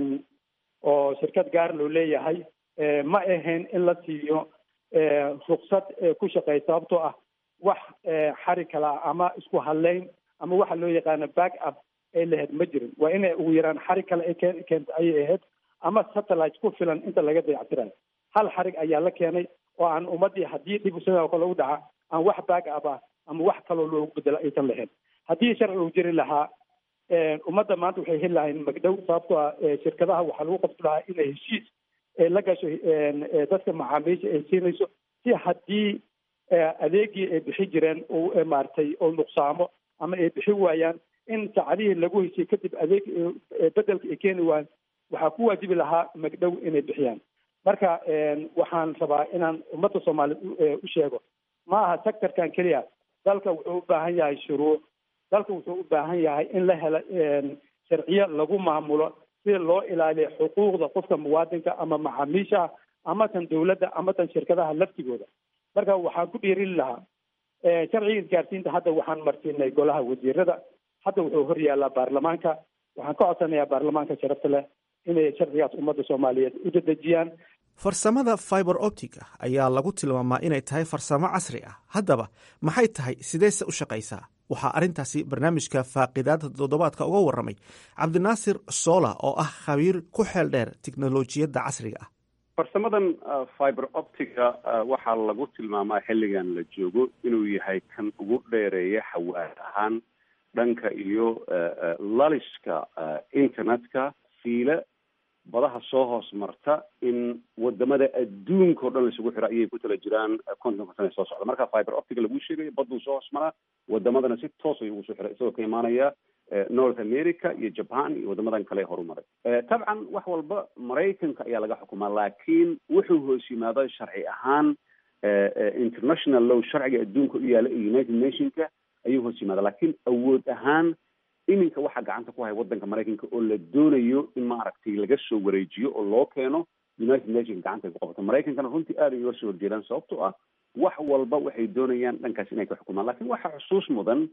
oo shirkad gaar loo leeyahay ma ahayn in la siiyo ruksad ku shaqeey sababtoo ah wax xari kala ama isku hadleyn ama waxa loo yaqaano back up ay lahayd ma jirin waa inay ugu yaraan xari kale ay keenta ayay ahayd ama satellite ku filan inta laga dayactirayo hal xarig ayaa la keenay oo aan ummadii haddii dhib sidoo kale u dhaca aan wax back up ah ama wax kaloo loogu bedelo aysan lahayn haddii sharci uu jiri lahaa ummadda maanta waxay heli lahayn magdhow sababtoo ah shirkadaha waxaa lagu qabti lahaa inay heshiis la gasho dadka macaamiisha ay siinayso si haddii adeegii ay bixi jireen uu maaragtay oo nuqsaamo ama ay bixi waayaan in saacadihii lagu heshiye kadib adeeg bedelka ay keeni waayaan waxaa ku waajibi lahaa magdhow inay bixiyaan marka waxaan rabaa inaan ummadda soomaaliyeed u sheego ma aha sectorkan keliya dalka wuxuu u baahan yahay shuruuc dalka wuxuu u baahan yahay in la helo sharciyo lagu maamulo si loo ilaaliyo xuquuqda qofka muwaadinka ama macaamiishaha ama tan dawladda ama tan shirkadaha laftigooda marka waxaan ku dhiirin lahaa sharciga isgaarsiinta hadda waxaan marsiinay golaha wasiirada hadda wuxuu hor yaallaa baarlamaanka waxaan ka codsanayaa baarlamaanka sharafta leh inay sharcigaas ummadda soomaaliyeed u dedejiyaan farsamada fiber optica ayaa lagu tilmaamaa inay tahay farsamo casri ah haddaba maxay tahay sideese u shaqaysaa waxaa arrintaasi barnaamijka faaqidaada toddobaadka uga warramay cabdinaasir soola oo ah khabiir ku xeel dheer tiknolojiyadda casriga ah farsamadan fiber optica waxaa lagu tilmaamaa xilligan la joogo inuu yahay kan ugu dheereeya xawaad ahaan dhanka iyo laliska internetka fiile badaha soo hoos marta in wadamada adduunka o dhan laisugu xiro ayay ku tala jiraan kontonka sana soo socda marka fiber optica lagu sheegayo baduu soo hoos maraa wadamadana si toos ayuu ugu soo xiray isagoo ka imaanaya north america iyo japan iyo wadamadan kale horumaray tabcan wax walba maraykanka ayaa laga xukumaa laakiin wuxuu hoos yimaado sharci ahaan international law sharciga adduunka u yaala iyo united nationka ayuu hoos yimaada laakiin awood ahaan iminka waxaa gacanta ku haya wadanka maraykanka oo la doonayo in maaragtay laga soo wareejiyo oo loo keeno united nations gacanta ay ku qabato maraykankana runtii aad ay uga soo horjeedaan sababtoo ah wax walba waxay doonayaan dhankaas inay ka xukumaan lakin waxaa xusuus mudan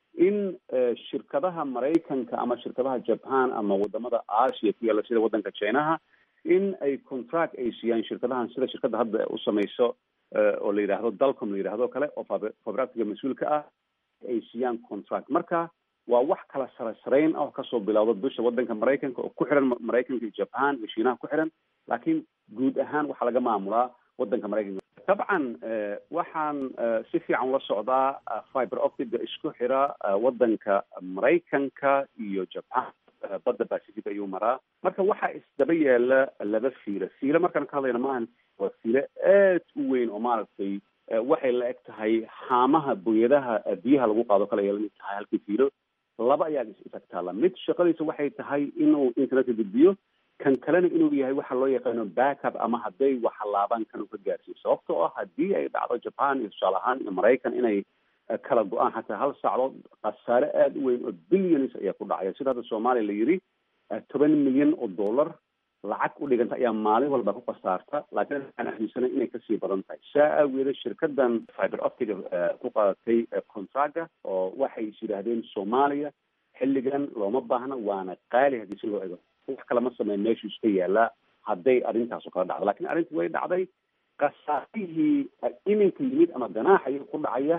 in shirkadaha maraykanka ama shirkadaha japan ama wadamada asia ku yaalla sida wadanka chinaha in ay contract ay siiyaan shirkadahan sida shirkadda hadda u samayso oo la yidhaahdo dalcom la yidhahdo kale oo fabractiga mas-uulka ah ay siiyaan contract marka waa wax kala sare sarayn ah oo kasoo bilowda dusha wadanka maraykanka oo ku xiran maraykanka iyo japan iyo shiinaha ku xiran laakiin guud ahaan waxaa laga maamulaa wadanka maraykanka dabcan waxaan si fiican ula socdaa fiber optica isku xira wadanka maraykanka iyo japan badda pacific ayuu maraa marka waxaa isdaba yaala laba fiilo fiilo markaan ka hadlayna maahan waa fiilo aad u weyn oo maaragtay waxay la eg tahay haamaha booyadaha biyaha lagu qaado kale ay lamid tahay halkii fiilo laba ayaa isag taala mid shaqadiisa waxay tahay inuu internetka gudbiyo kan kalena inuu yahay waxa loo yaqaano backup ama hadday waxalaabaan kan uu ka gaarsiiyo sababtoo ah haddii ay dhacdo japan iyo tusaale ahaan iyo maraykan inay kala go-aan xataa hal saacdood khasaare aada u weyn oo billions ayaa ku dhacaya sida hadda soomaaliya la yidhi toban milyan oo dollar lacag u dhiganta ayaa maalin walba ku khasaarta laakiin waxaan aaminsanay inay kasii badan tahay saa aageeda shirkadan fiber optica ku qaadatay contracga oo waxay is yidhaahdeen soomaaliya xilligan looma baahna waana qaali haddii si loo ego wax kale ma sameyn meeshuu iska yaalaa hadday arrintaas oo kala dhacdo lakin arrintii way dhacday khasaarihii iminka yimid ama ganaaxaya ku dhacaya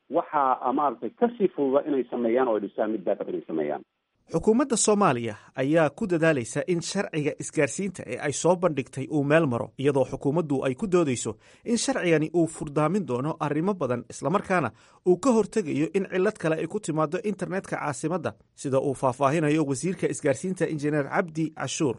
waxaa maaragtay kasii fududa inay sameeyaan oo ay dhisaan mid baakab inay sameeyaan xukuumadda soomaaliya ayaa ku dadaalaysa in sharciga isgaarsiinta ee ay soo bandhigtay uu meel maro iyadoo xukuumaddu ay ku doodayso in sharcigani uu furdaamin doono arrimo badan islamarkaana uu ka hortegayo in cillad kale ay ku timaado internetka caasimadda sida uu faahfaahinayo wasiirka isgaarsiinta injineer cabdi cashuur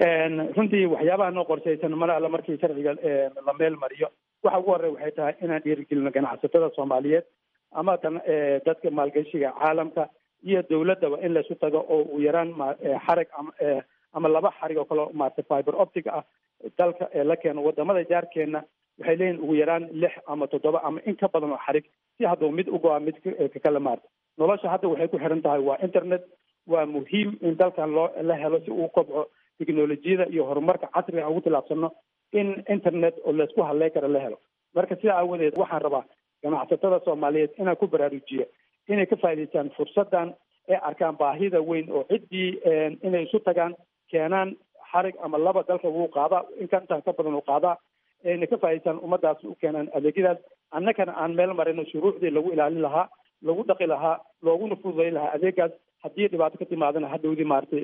runtii waxyaabaha noo qorshaysan mar alle markii sharciga la meel mariyo waxa ugu horey waxay tahay inaan dhiirigelino ganacsatada soomaaliyeed ama tan dadka maalgashiga caalamka iyo dawladdaba in laysu tago oo uu yaraan xarig ama ama laba xarig oo kale maarata fiber optica ah dalka la keeno wadamada jaarkeena waxay leeyihin ugu yaraan lix ama toddoba ama in ka badan oo xarig si hadduu mid u go-a mid kakale maarta nolosha hadda waxay ku xiran tahay waa internet waa muhiim in dalkan loo la helo si uu kobco technolojiyada iyo horumarka casriga aan ugu tilaabsano in internet oo laysku hadlay kara la helo marka sidaa aawadeed waxaan rabaa ganacsatada soomaaliyeed inaan ku baraarujiyo inay ka faa'idaystaan fursaddan ee arkaan baahida weyn oo ciddii inay isu tagaan keenaan xarig ama laba dalka wuu qaadaa inka intaan ka badan uu qaadaa inay ka faa'idaystaan ummadaas u keenaan adeegyadaas annagana aan meel marino shuruucdii lagu ilaalin lahaa lagu dhaqi lahaa looguna fududayn lahaa adeegaas haddii dhibaato ka timaadana hadhowdii maaragtay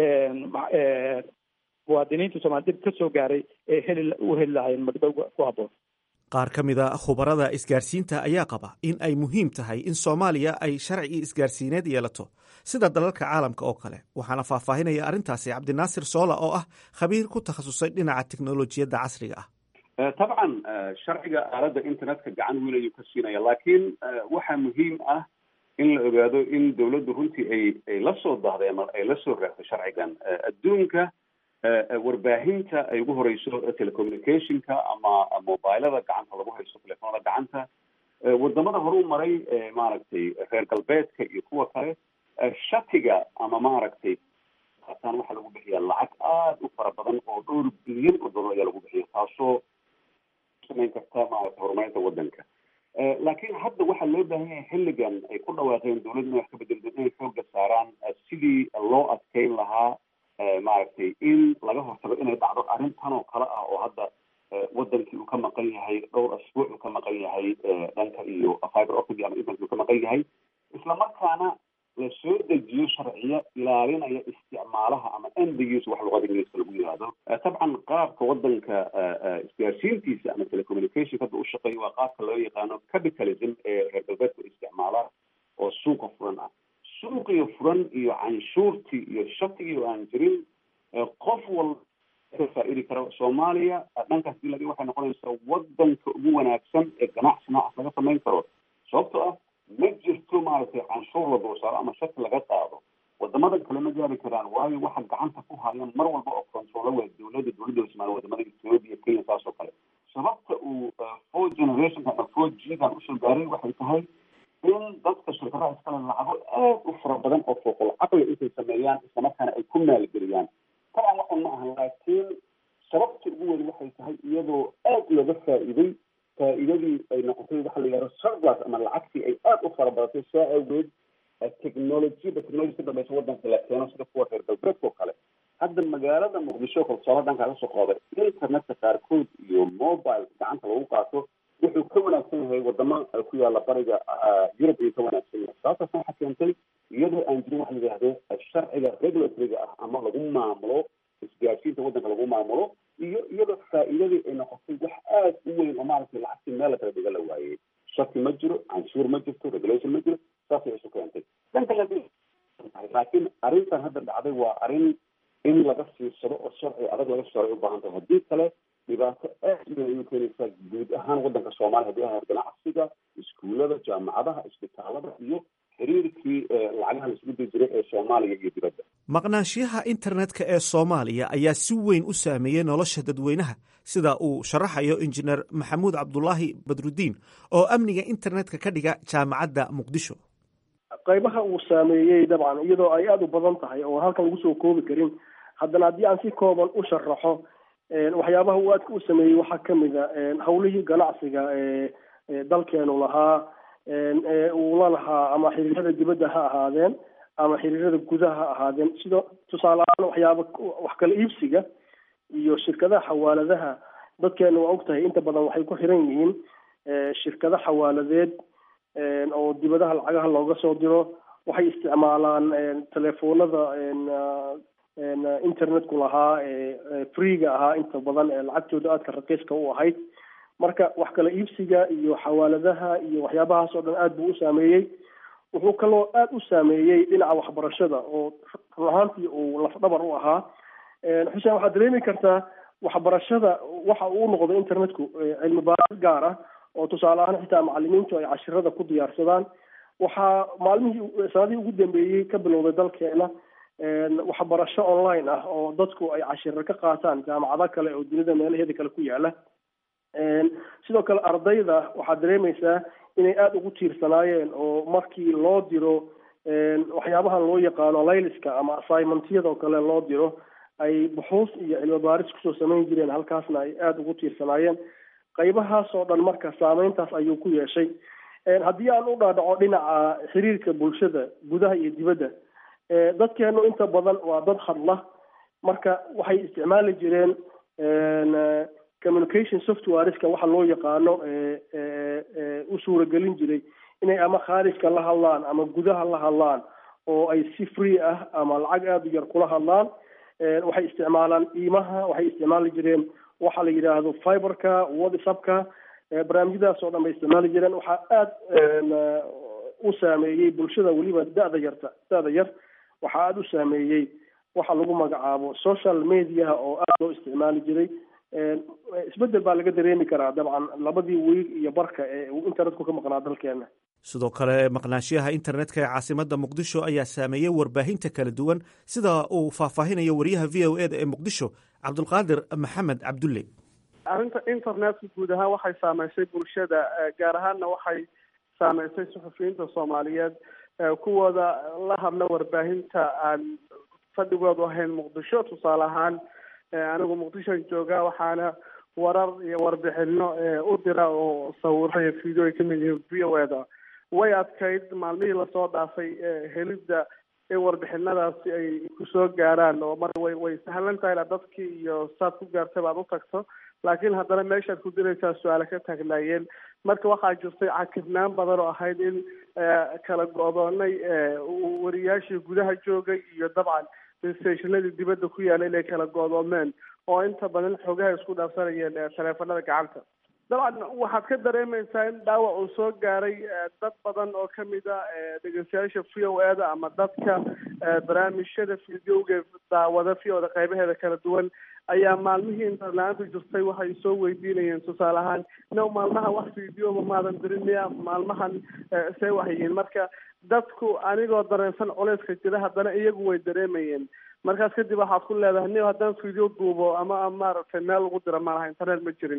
muwaadiniinta soomaliya dib ka soo gaaray ee heli u heli lahaayeen magdhow ku habboon qaar ka mid a khubarada isgaarsiinta ayaa qaba in ay muhiim tahay in soomaaliya ay sharci isgaarsiineed yeelato sida dalalka caalamka oo kale waxaana faahfaahinaya arrintaasi cabdinaasir soola oo ah khabiir ku takhasusay dhinaca teknolojiyadda casriga ah tabcan sharciga aaladda internetka gacan weyn ayuu ka siinaya laakiin waxaa muhiim ah in la ogaado in dawladdu runtii ay ay la soo dahday ama ay la soo raagtay sharcigan adduunka warbaahinta ay ugu horeyso telecommunicationka ama mobilada gacanta lagu haysto telefoonada gacanta wadamada hore u maray maaragtay reer galbeedka iyo kuwa kale shatiga ama maaragtay ataan waxaa lagu bixiya lacag aada u fara badan oo dhowr bilyan oo dollar ayaa lagu bixiya taasoo samayn karta maaragtay horumarinta wadanka laakiin hadda waxaa loo baahan yahay xilligan ay ku dhawaaqeen dowladda inay wax ka bedel inay xooga saaraan sidii loo adkeyn lahaa maaragtay in laga hortago inay dhacdo arrintan oo kale ah oo hadda wadankii uu ka maqan yahay dhowr asbuuc uu ka maqan yahay dhanka iyo fiber optic ama internet uu ka maqan yahay islamarkaana la soo dejiyo sharciyo ilaalinaya isticmaalaha ama end use wax luqada ingiriiska lagu yihahdo tabcan qaabka wadanka isgaarsiintiisa ama telecommunication hadda u shaqeeya waa qaabka loo yaqaano capitalism ee reer galbeedku isticmaala oo suuqa furan ah suuqiyo furan iyo canshuurtii iyo shatigii oo aan jirin qof walba ka faa-idi karo soomaaliya dhankaas dii laga waxay noqonaysaa wadanka ugu wanaagsan ee ganacsi noocaas laga samayn karo sababtoo ah ma jirto maaragtay canshuur la dulsaaro ama shaki laga qaado wadamadan kale ma gaari karaan waayo waxa gacanta ku haya mar walba oo controlo waa dowladda dowladda ismaal wadamada ethiopia kenya saas oo kale sababta uu four generationka ama four g gan usoo gaaray waxay tahay in dadka shirkadaha iskale lacago aad u fara badan oo fooqul caqli intay sameeyaan islamarkaana ay ku maalgeliyaan taban waxan ma ahan laakiin sababta ugu weyn waxay tahay iyadoo aad looga faa'iiday faa'iidadii ay noqotay waxa la yidhahdo surplus ama lacagtii ay aada u fara badatay saa awgeed technologiyada technology ka dambaysa wadanka la keeno sida kuwa reer galbeedka oo kale hadda magaalada muqdisho kalsoolo dhankaa kasoo qaaday internetka qaarkood iyo mobile gacanta lagu qaato wuxuu ka wanaagsan yahay wadamo ku yaala bariga yurub ayuu ka wanaagsan yahay sababtaasna waxaa keentay iyadoo aan jirin waxa la yidhahdo sharciga regulatoryga ah ama lagu maamulo isgaarsiinta wadanka lagu maamulo iyo iyadoo faa'iidadii ay noqotay wax aada u weyn oo maaragtay lacagtii meel la kala dhiga la waayey shaki ma jiro canshuur ma jirto regulation ma jiro saasay isu keentay dhanka laakiin arrintan hadda dhacday waa arrin in laga fiirsado oo sharci adag laga saaray u baahan tahay haddii kale dhibaato aad u weyn ayay keenaysaa guud ahaan wadanka soomaaliya haddii ahayd ganacsiga iskuullada jaamacadaha isbitaalada iyo xiriirkii lacagaha la isugu diri jiray ee soomaaliya iyo dibadda maqnaanshiyaha internetka ee soomaaliya ayaa si weyn u saameeyey nolosha dadweynaha sida uu sharaxayo injineer maxamuud cabdulaahi badrudiin oo amniga internetka ka dhiga jaamacadda muqdisho qaybaha uu saameeyey dabcan iyadoo ay aada u badan tahay oo halkan lagu soo koobi karin haddana haddii aan si kooban u sharaxo waxyaabaha uu aadka u sameeyey waxaa kamid a hawlihii ganacsiga ee dalkeenu lahaa uu la lahaa ama xiriirada dibadda ha ahaadeen ama xiriirada gudaha ha ahaadeen sida tusaale ahaan waxyaaba wax kala iibsiga iyo shirkadaha xawaaladaha dadkeena waa ogtahay inta badan waxay ku xiran yihiin shirkado xawaaladeed oo dibadaha lacagaha looga soo diro waxay isticmaalaan telefoonada internetku lahaa freega ahaa inta badan ee lacagtooda aadka raqiiska u ahayd marka wax kala iibsiga iyo xawaaladaha iyo waxyaabahaas oo dhan aad buu u saameeyey wuxuu kaloo aada u saameeyey dhinaca waxbarashada oo run ahaantii uu lafdhabar u ahaa xuseen waxaad dareemi kartaa waxbarashada waxa uu noqday internetku cilmi baaris gaar ah oo tusaale ahaan xitaa macalimiintu ay cashirada ku diyaarsadaan waxaa maalmihii sanadihii ugu dambeeyey ka bilowday dalkeena waxbarasho online ah oo dadku ay cashiro ka qaataan jaamacado kale oo dunida meelaheeda kale ku yaala sidoo kale ardayda waxaad dareemaysaa inay aada ugu tiirsanaayeen oo markii loo diro waxyaabahan loo yaqaano layliska ama assignmentyada oo kale loo diro ay buxuus iyo cilmi baaris kusoo samayn jireen halkaasna ay aada ugu tiirsanaayeen qaybahaas oo dhan marka saameyntaas ayuu ku yeeshay haddii aan u dhaadhaco dhinaca xiriirka bulshada gudaha iyo dibadda dadkeenu inta badan waa dad hadla marka waxay isticmaali jireen communication softwareska waxa loo yaqaano u suuragelin jiray inay ama khaarijka la hadlaan ama gudaha la hadlaan oo ay si free ah ama lacag aada u yar kula hadlaan waxay isticmaalaan iimaha waxay isticmaali jireen waxa la yidhaahdo fiberka whatsappka barnaamijyadaas oo dhan bay isticmaali jireen waxaa aada u saameeyey bulshada weliba da-da yarta da-da yar waxaa aada u saameeyey waxa lagu magacaabo social mediaha oo aada loo isticmaali jiray isbedel baa laga dareemi karaa dabcan labadii wiil iyo barka ee uu internetku ka maqnaa dalkeena sidoo kale maqnaanshiyaha internetka ee caasimada muqdisho ayaa saameeyey warbaahinta kala duwan sida uu faahfaahinayo wariyaha v o eda ee muqdisho cabdulqaadir maxamed cabdulle arrinta internetka guud ahaan waxay saameysay bulshada gaar ahaanna waxay saameysay suxufiyiinta soomaaliyeed kuwooda la hadla warbaahinta aan fadhigoodu ahayn muqdisho tusaale ahaan anigu muqdishoan joogaa waxaana warar iyo warbixino u dira oo sawiro iyo video ay kamid yihiin v o eda way adkayd maalmihii lasoo dhaafay helidda in warbixinadaasi ay kusoo gaaraan oo mar way way sahlan tahay inaad dadkii iyo saad ku gaartay baad u tagto laakiin haddana meeshaad ku diraysaa su-aale ka taagnaayeen marka waxaa jirtay cakirnaan badan oo ahayd in kala go-doonay wariyaashii gudaha joogay iyo dabcan stationadii dibadda ku yaala inay kala go-doomeen oo inta badan xogaha isku dhaafsanayeen taleefanada gacanta dabcan waxaad ka dareemaysaa in dhaawac uu soo gaaray dad badan oo kamid a dhegeystayaasha v o eda ama dadka barnaamijyada videoga daawada v o da qeybaheeda kala duwan ayaa maalmihii interla-aanta jirtay waxay soo weydiinayeen tusaale ahaan no maalmaha wax videoba maadan dirin miya maalmahan see waxyihiin marka dadku anigoo dareensan culeyska jira haddana iyagu way dareemayeen markaas kadib waxaad ku leedahay ni haddaan video duubo ama maaragtay meel lagu dira malaha internet ma jirin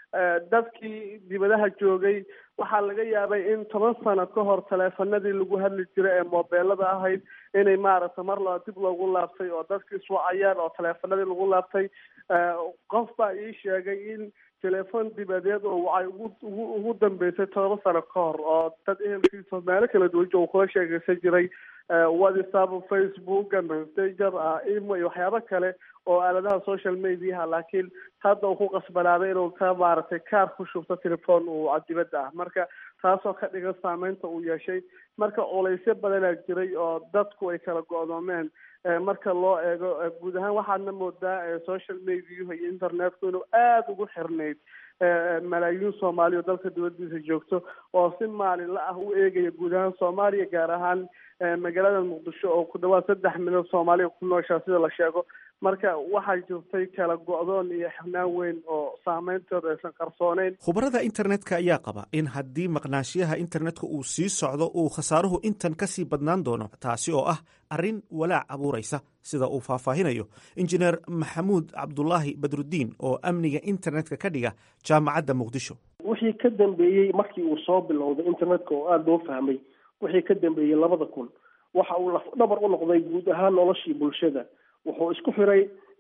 dadkii dibadaha joogay waxaa laga yaabay in toban sano ka hor taleefanadii lagu hadli jiray ee mobeelada ahayd inay maaragtay mar laba dib loogu laabtay oo dadki iswacayaan oo taleefanadii lagu laabtay qof baa ii sheegay in telefon dibadeed oo wacay ugu ugu ugu dambeysay todoba sano ka hor oo dad ehelkiisa meelo kala duwan uu kula sheegeysan jiray whatsapp facebook messenger imo iyo waxyaabo kale oo aaladaha social mediaha laakiin hadda uu ku qasbanaaday inuu ka maaragtay kaar ku shubto telefon uu dibadda ah marka taasoo ka dhigan saameynta uu yeeshay marka culaysyo badanaa jiray oo dadku ay kala go-doomeen marka loo eego guud ahaan waxaadna moodaa social mediahu iyo internetku inuu aada ugu xirnayd malaayiin soomaaliya oo dalka dibadiisa joogto oo si maalinla ah u eegaya guud ahaan soomaaliya gaar ahaan magaalada muqdisho oo ku dhawaad saddex milyan soomaaliya ku nooshaa sida la sheego marka waxaa jirtay kala go-doon iyo xirnaan weyn oo saameyntooda aysan qarsooneyn khubarada internetka ayaa qaba in haddii maqnaashiyaha internetka uu sii socdo uu khasaaruhu intan ka sii badnaan doono taasi oo ah arrin walaac abuuraysa sida uu faahfaahinayo injineer maxamuud cabdulaahi badrudiin oo amniga internetka ka dhiga jaamacadda muqdisho wixii ka dambeeyey markii uu soo bilowday internetka oo aada loo fahmay wixii ka dambeeyey labada kun waxa uu lafdhabar u noqday guud ahaan noloshii bulshada wuxuu isku xiray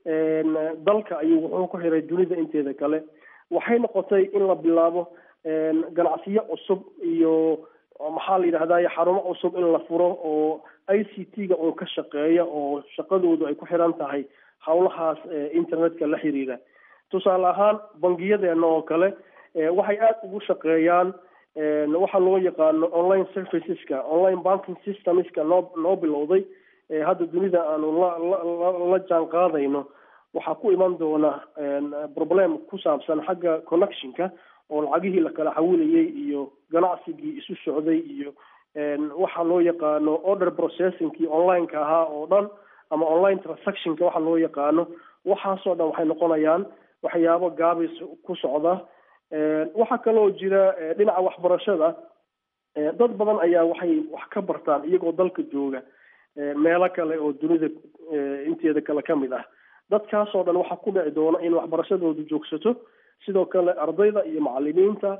dalka ayuu wuxuu ku xiray dunida inteeda kale waxay noqotay in la bilaabo ganacsiyo cusub iyo maxaa la yidhahdaye xarumo cusub in la furo oo i c t ga uun ka shaqeeya oo shaqadoodu ay ku xiran tahay howlahaas internetka la xiriira tusaale ahaan bangiyadeena oo kale waxay aada ugu shaqeeyaan waxa loo yaqaano online serviceska online banking systemska noo noo bilowday hadda dunida aanu la la la jaan qaadayno waxaa ku iman doona problem ku saabsan xagga connectionka oo lacagihii la kala xawilayay iyo ganacsigii isu socday iyo waxa loo yaqaano order processingkii onlineka ahaa oo dhan ama online transactionka waxa loo yaqaano waxaasoo dhan waxay noqonayaan waxyaabo gaabis ku socda waxaa kaloo jira dhinaca waxbarashada dad badan ayaa waxay wax ka bartaan iyagoo dalka jooga meelo kale oo dunida inteeda kale ka mid ah dadkaasoo dhan waxaa ku dhici doona in waxbarashadoodu joogsato sidoo kale ardayda iyo macalimiinta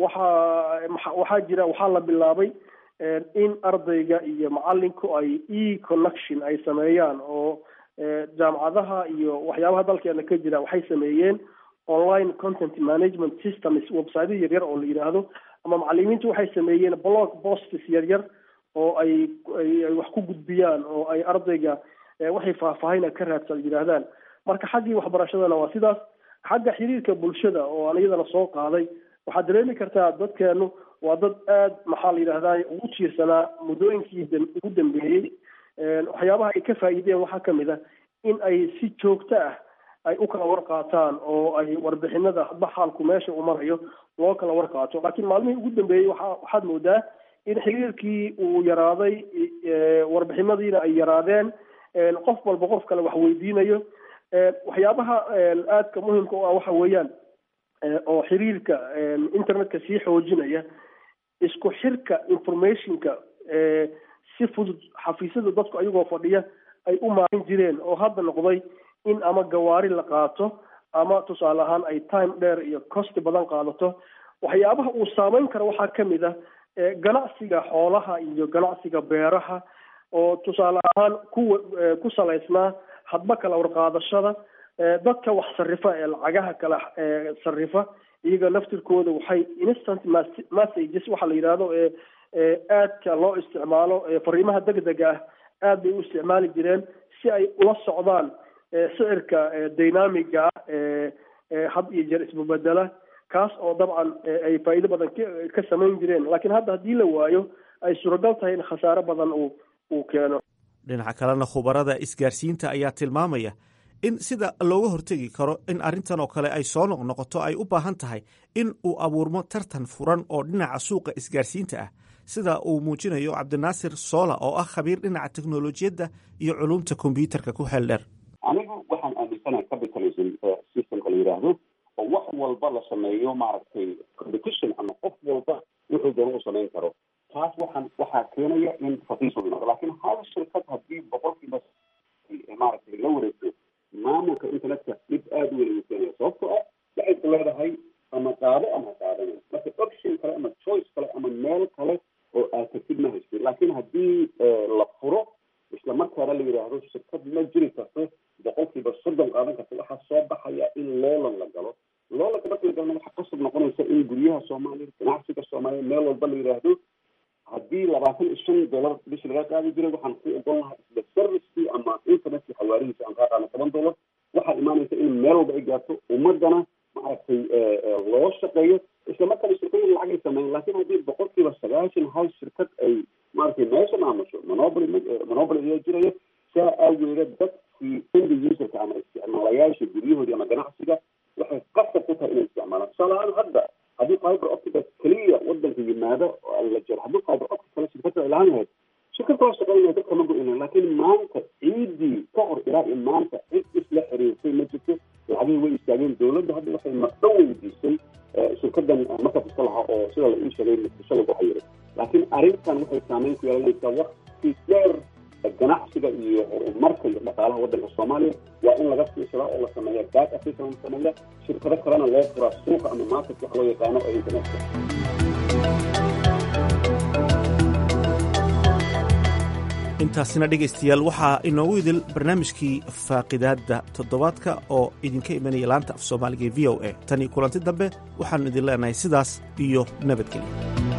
waxaa waxaa jira waxaa la bilaabay in ardayga iyo macalinku ay e connection ay sameeyaan oo jaamacadaha iyo waxyaabaha dalkeena ka jira waxay sameeyeen online content management systems website yaryar oo la yidhaahdo ama macalimiintu waxay sameeyeen blog posts yaryar oo ay ay wax ku gudbiyaan oo ay ardayga waxay faahfaahina ka raadsan yidhaahdaan marka xaggii waxbarashadana waa sidaas xagga xiriirka bulshada oo aan iyadana soo qaaday waxaad dareemi kartaa dadkeenu waa dad aada maxaa la yidhahdaa ugu tiirsanaa muddooyinkii ugu dambeeyey waxyaabaha ay ka faa'iideen waxaa kamid ah in ay si joogto ah ay u kala warqaataan oo ay warbixinada hadba xaalku meesha uu marayo loo kala warqaato laakiin maalmihii ugu dambeeyey waxa waxaad moodaa in xiriirkii uu yaraaday warbixinadiina ay yaraadeen qof walba qof kale wax weydiinayo waxyaabaha aadka muhimka u ah waxa weeyaan oo xiriirka internetka sii xoojinaya isku xirka informationka si fudud xafiisyada dadku ayagoo fadhiya ay u maarin jireen oo hadda noqday in ama gawaari la qaato ama tusaale ahaan ay time dheer iyo costi badan qaadato waxyaabaha uu saameyn karo waxaa kamid ah ganacsiga xoolaha iyo ganacsiga beeraha oo tusaale ahaan kuwa ku salaysnaa hadba kala warqaadashada dadka wax sarifa ee lacagaha kala sarifa iyaga naftirkooda waxay instant messages waxa la yidhaahdo ee aadka loo isticmaalo fariimaha degdega ah aad bay u isticmaali jireen si ay ula socdaan sicirka dynamiga ah had iyo jeer isbabedela kaas oo dabcan ay faa'iido badan ka samayn jireen laakiin hadda haddii la waayo ay suuragal tahay in khasaare badan uu uu keeno dhinaca kalena khubarada isgaarsiinta ayaa tilmaamaya in sida looga hortegi karo in arrintan oo kale ay soo noqnoqoto ay u baahan tahay in uu abuurmo tartan furan oo dhinaca suuqa isgaarsiinta ah sida uu muujinayo cabdinaasir soola oo ah khabiir dhinaca teknolojiyadda iyo culumta kombyuutarka ku xeel dheer anigu waxaan aaminsanahay capitalism systemka la yidhaahdo oo wax walba la sameeyo maaragtay competition ama qof walba wuxuu doona u samayn karo taas waxaan waxaa keenaya in raqiis u yimaado laakiin hal shirkad haddii boqolkiiba maaragtay la wareegto maamulka internetka dhib aada u weyn ayuu keenaya sababtoo ah waxay ku leedahay ama qaado ama qaadana marka option kale ama choice kale ama meel kale oo aad tagtid ma haysid laakiin haddii la furo isla markaana la yidhaahdo shirkad ma jiri karto boqolkiiba soddon qaadan karta waxaa soo baxaya in loolan la galo loolanka marka la galna waxaa qasab noqonaysa in guryaha soomaaliya ganacsiga soomaaliya meel walba la yidhaahdo haddii labaatan iyo shan dollar bishi laga qaadi jiray waxaan ku ogon lahaa isla servicekii ama internetkii xawaarihiisa aan kaa qaadno toban dollar waxaa imaanaysa in meel walba ay gaarto ummadana maaragtay loo shaqeeyo isla markaana shirkooyin lacag ay sameeyeen laakiin haddii boqolkiiba sagaashan hal shirkad ay maaragtay meesha maamusho monopoly monopoly ayaa jiraya saa aageeda dadkii end userka ama isticmaalayaasha guryahoodii ama ganacsiga waxay qasab ku tahay inay isticmaalaan tusaale ahaan hadda haddii fiber optica keliya wadanka yimaado la jiro haddii fiber optic kale shirkada ay lahaan lahayd shirkad kala shaqeynaya dadka ma go-ina laakiin maanta ciidii ka hor ilaa iyo maanta cid isla xiriirtay ma jirto lacagihii way istaageen dowladda hadda waxay maqdho weydiisay shirkadan markaas iska lahaa oo sida la ii sheegay muqdisho lagu xayiray laakiin arrintan waxay saameyn ku yeelanaysaa waqti dheer ganacsiga iyo horumarka iyo dhaqaalaha waddanka soomaaliya waa in laga fiirsadaa oo la sameeya back africa la sameeya shirkado kalena loo furaa suuqa ama market wax loo yaqaano ee internetka intaasina dhegaystayaal waxaa inoogu idil barnaamijkii faaqidaadda toddobaadka oo idinka imanaya laanta af soomaaliga e v o a tan iyo kulanti dambe waxaannu idin leenahay sidaas iyo nabadgelyo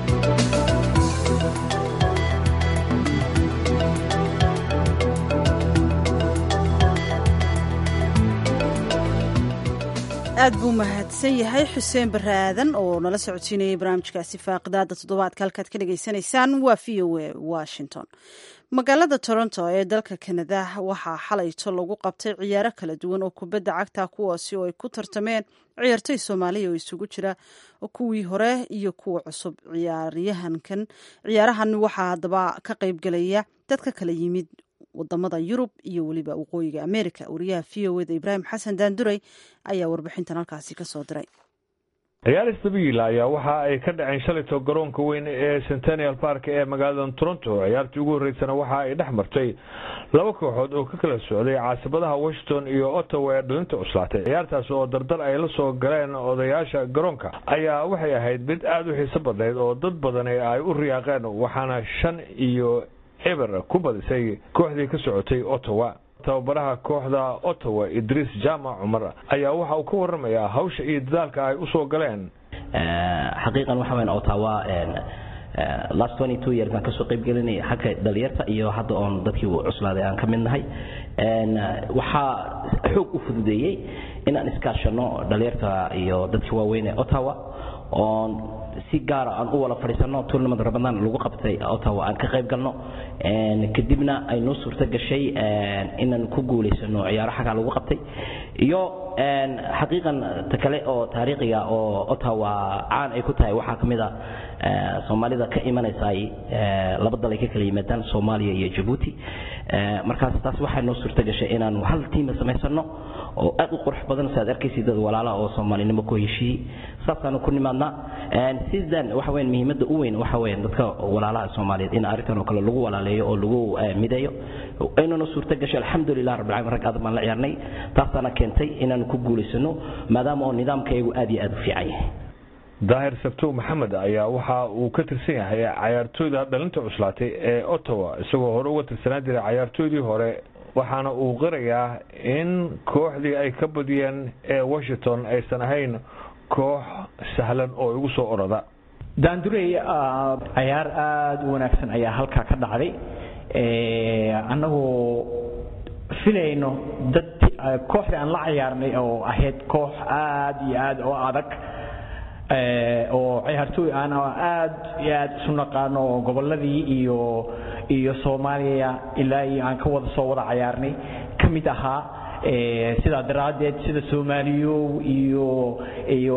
aad buu mahadsan yahay xuseen bare aadan oo nala socodsiinayay barnaamijkaasi faaqidaada toddobaadka halkaad ka dhagaysanaysaan waa v o a washington magaalada toronto ee dalka kanada waxaa xalayto lagu qabtay ciyaaro kala duwan oo kubadda cagta kuwaasi oo ay ku tartameen ciyaartoy soomaaliya oo isugu jira kuwii hore iyo kuwa cusub ciyaaryahankan ciyaarahan waxaa haddaba ka qaybgelaya dadka kala yimid wadamada yurub iyo weliba waqooyiga america wariyaha v o eda ibraahim xasan daanduray ayaa warbixintan halkaasi kasoo diray ciyaar stabiil ayaa waxa ay ka dhaceen shalayto garoonka weyn ee centennial park ee magaalada toronto ciyaartii ugu horreysana waxa ay dhex martay laba kooxood oo ka kala socday caasibadaha washington iyo ottawa ee dhalinta cuslaatay ciyaartaas oo dardar ay la soo galeen odayaasha garoonka ayaa waxay ahayd mid aada u xiiso badnayd oo dad badani ay u riyaaqeen waxaana shan iyo eber ku badisay kooxdii ka socotay ottawa tababaraha kooxda ottawa idriis jaamac cumar ayaa waxa uu ka waramayaa hawsha iyo dadaalka ay usoo galeen xaqiiqan waxa weyn ottawa last twenty two years baan kasoo qayb gelinay xagga dhalinyarta iyo hadda oon dadkii cuslaaday aan ka mid nahay waxaa xoog u fududeeyey inaan iskaashano dhalinyarta iyo dadkii waaweyn ee ottawa oon si gaara aan u wada fadhiisano tournament ramadaan lagu qabtay ottawa aan ka qayb galno kadibna ay noo suurto gashay inaan ku guulaysano ciyaaro xaggaa lagu qabtay iyo xaqiiqan ta kale oo taariikhiga oo ottawa caan ay ku tahay waxaa ka mid a soomaalida ka imanaysa laba dal ay ka kala yimaadaan soomaaliya iyo jabuuti markaas taas waxaa noo suurto gashay inaanu hal tiima samaysano oo aad u qurux badan si aad arkaysid dad walaalaha oo soomaalinimo ku heshiiyey saasaanu ku nimaadnaa sidan waxa weyan muhiimadda u weyn waxa weyan dadka walaalaha soomaaliyeed in arrintan oo kale lagu walaaleeyo oo lagu mideeyo aynuna suurto gashay alxamdulilah rabbil caalamiin rag aad baan la ciyaarnay taasaana keentay inaanu ku guulaysano maadaama oo nidaamkayagu aad iyo aad u fiican yahay daahir sabtow maxamed ayaa waxa uu ka tirsan yahay cayaartooyda dhalinta cuslaatay ee ottawa isagoo hore uga tirsanaan jiray cayaartooydii hore waxaana uu qirayaa in kooxdii ay ka badiyeen ee washington aysan ahayn koox sahlan oo igu soo oroda daandurey cayaar aada u wanaagsan ayaa halkaa ka dhacday annagoo filayno dad kooxdii aan la cayaarnay oo ahayd koox aada iyo aada oo adag oo ciyaartooy aan aad iyo aad isu naqaano oo gobolladii iyo iyo soomaaliya ilaa iyo aan ka wada soo wada cayaarnay ka mid ahaa sidaa daraaddeed sida soomaaliyow iyo iyo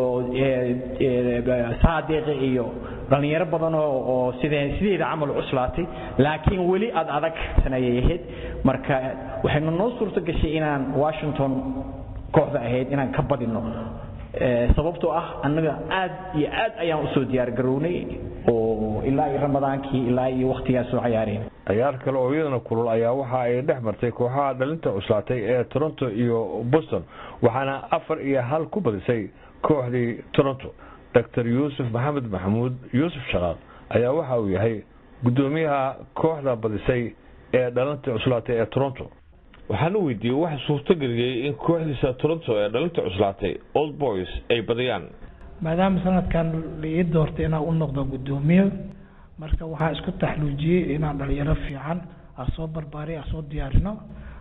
saadeeqe iyo dhallinyaro badan oo oo sidee sideeda camal cuslaatay laakiin weli aad adag sanayay ahayd marka waxaynu noo suurto gashay inaan washington kooxda ahayd inaan ka badino sababtoo ah annaga aad iyo aad ayaan usoo diyaar garownay oo ilaa iyo ramadaankii ilaa iyo waktigaa soo cayaareen ciyaar kale oo iyadana kulul ayaa waxa ay dhex martay kooxaha dhalinta cuslaatay ee toronto iyo boston waxaana afar iyo hal ku badisay kooxdii toronto doctor yuusuf maxamed maxamuud yuusuf shaqaaq ayaa waxa uu yahay guddoomiyaha kooxda badisay ee dhalinta cuslaatay ee toronto waxaan u weydiiyey waxa suurtageliyey in kooxdiisa toronto ee dhalinta cuslaatay old boys ay badiyaan maadaama sanadkan ii doortay inaan u noqdo guddoomiye marka waxaan isku taxluujiyey inaan dhalinyaro fiican aan soo barbaariy aan soo diyaarino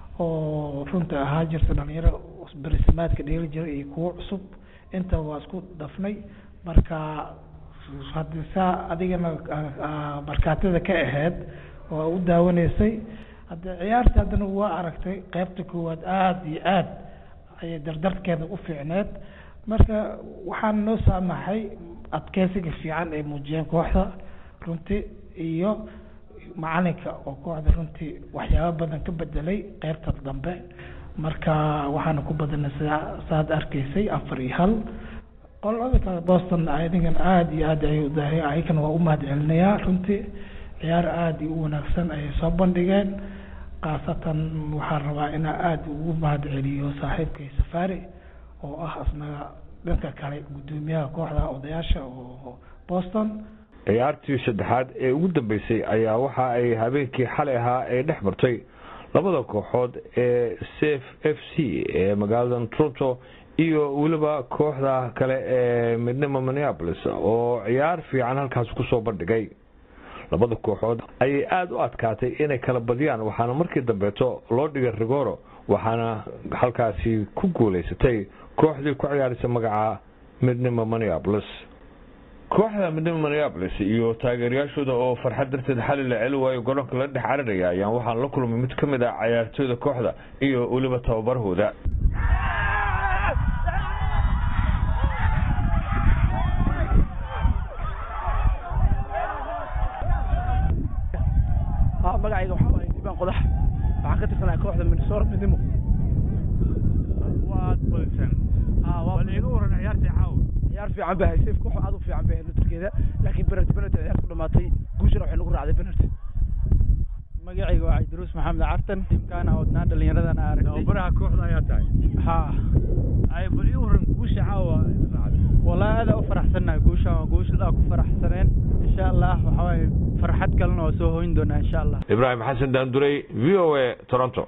oo runta ahaa jirta dhalinyaro berisamaadka dheeli jira iyo kuwo cusub inta waa isku dhafnay marka haddii saa adigana markaatada ka ahayd oo u daawanaysay hadda ciyaarta haddana waa aragtay qaybta koowaad aada iyo aad ayay dardarkeeda u fiicneed marka waxaan noo saamaxay adkeysiga fiican ay muujiyeen kooxda runtii iyo macalinka oo kooxda runtii waxyaabo badan ka bedelay qaybta dambe marka waxaana ku badanay saad arkaysay afar iyo hal qolada kale boston adigan aada iyo aad ayay udahay ayagana waa u mahad celinayaa runtii ciyaar aada iyo u wanaagsan ayay soo bandhigeen khaasatan waxaan rabaa inaa aada ugu mahad celiyo saaxiibkay safaari oo ah asnaga dhanka kale guddoomiyaha kooxda odayaasha oo boston ciyaartii saddexaad ee ugu dambeysay ayaa waxa ay habeenkii xalay ahaa ay dhex martay labada kooxood ee safe f c ee magaalada toronto iyo weliba kooxda kale ee midnimo minneapolis oo ciyaar fiican halkaas kusoo bandhigay labada kooxood ayay aada u adkaatay inay kala badiyaan waxaana markii dambeeto loo dhigay rigoro waxaana halkaasi ku guuleysatay kooxdii ku ciyaaraysa magaca midnimo minneapolis kooxda midnimo minneapolis iyo taageerayaashooda oo farxad darteed xali la celi waayo garoonka la dhex cariraya ayaan waxaan la kulmay mid ka mid ah cayaartooyda kooxda iyo weliba tababarahooda magacayga waxaa waaye diibaan qodax waxaan ka tirsanahay kooxda minnesota midnimo waad badiseen bal iga waran ciyaartii caawa ciyaar fiican bay haysay koox aad u fiican bay hayd turkeeda laakiin penalty penalty ciyaar ku dhamaatay guushana waxay nagu raacday penalty magacayga waa cabdiruus maxamed cartan tiimkaana wadnaa dhallinyaradan aragnay tababaraha kooxda ayaa tahay ha ay bal ii waran guusha caawa wallahi aada u faraxsannahay guushan waa guushadaa ku faraxsaneen insha allah waxaa waaye farxad kalena waa soo hoyn doonaa insha allah ibraahim xasan daanduray v o a toronto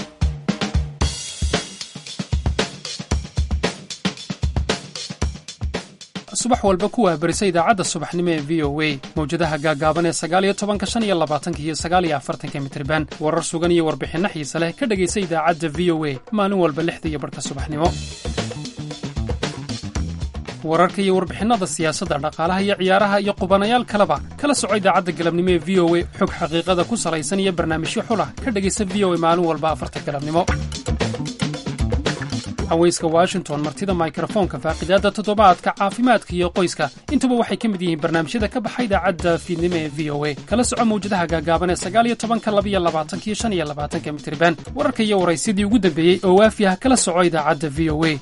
subax walba ku wahbarisa idaacadda subaxnimo ee v o a mawjadaha gaagaaban ee sagaaliyo tobanka shan iyo labaatanka iyo sagaaliyo afartanka mitriban warar sugan iyo warbixinno xiise leh ka dhegaysa idaacadda v o a maalin walba lixda iyo barhka subaxnimo wararka iyo warbixinnada siyaasadda dhaqaalaha iyo ciyaaraha iyo qubanayaal kaleba kala soco idaacadda galabnimo ee v o a xog xaqiiqada ku salaysan iyo barnaamijyo xulah ka dhegaysa v o a maalin walba afarta galabnimo haweyska washington martida mikrofoonka faaqidaadda toddobaadka caafimaadka iyo qoyska intuba waxay ka mid yihiin barnaamijyada ka baxa idaacadda fiidnimo ee v o a kala soco mawjadaha gaagaaban ee sagaal iyo tobanka laba iyo labaatanka iyo shan iyo labaatanka mitriban wararka iyo waraysyadii ugu dambeeyey oo waafi ah kala soco idaacadda v o a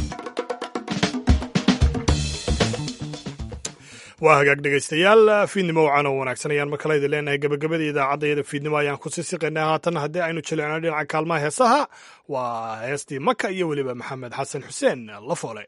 waa hagaag dhegaystayaal fiidnimo wacan oo wanaagsan ayaan markale idin leenahay gabagabadii idaacadayada fiidnimo ayaan ku sii siqaynaa haatan haddii aynu jilicno dhinaca kaalmaha heesaha waa heestii maka iyo weliba maxamed xasan xuseen la foole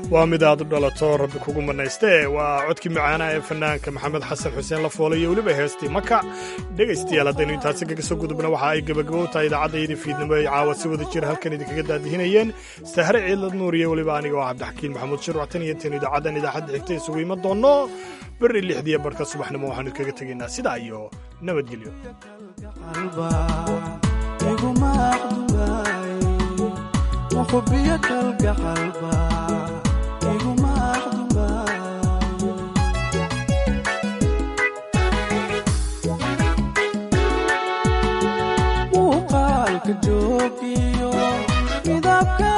waa mid aad u dhalato rabbi kugu manayste waa codkii macaanaha ee fanaanka maxamed xasan xuseen la foolay iyo weliba heestii maka dhegaystayaal haddaynu intaasi kaga soo gudubna waxa ay gebagabo tahay idaacaddaydii fiidnimo ay caawa si wada jira halkan idinkaga daadihinayeen sahre ciidlad nuur iyo weliba aniga oo cabdixakiin maxamuud shirwactan iyo tan idaacaddan idaacadda xigta isugu iman doonno berri lixdiiyo barhka subaxnimo waxaanu idkaga tegaynaa sidaa iyo nabadgelyo وحبيك القلب muuqaalka joogiyo midabka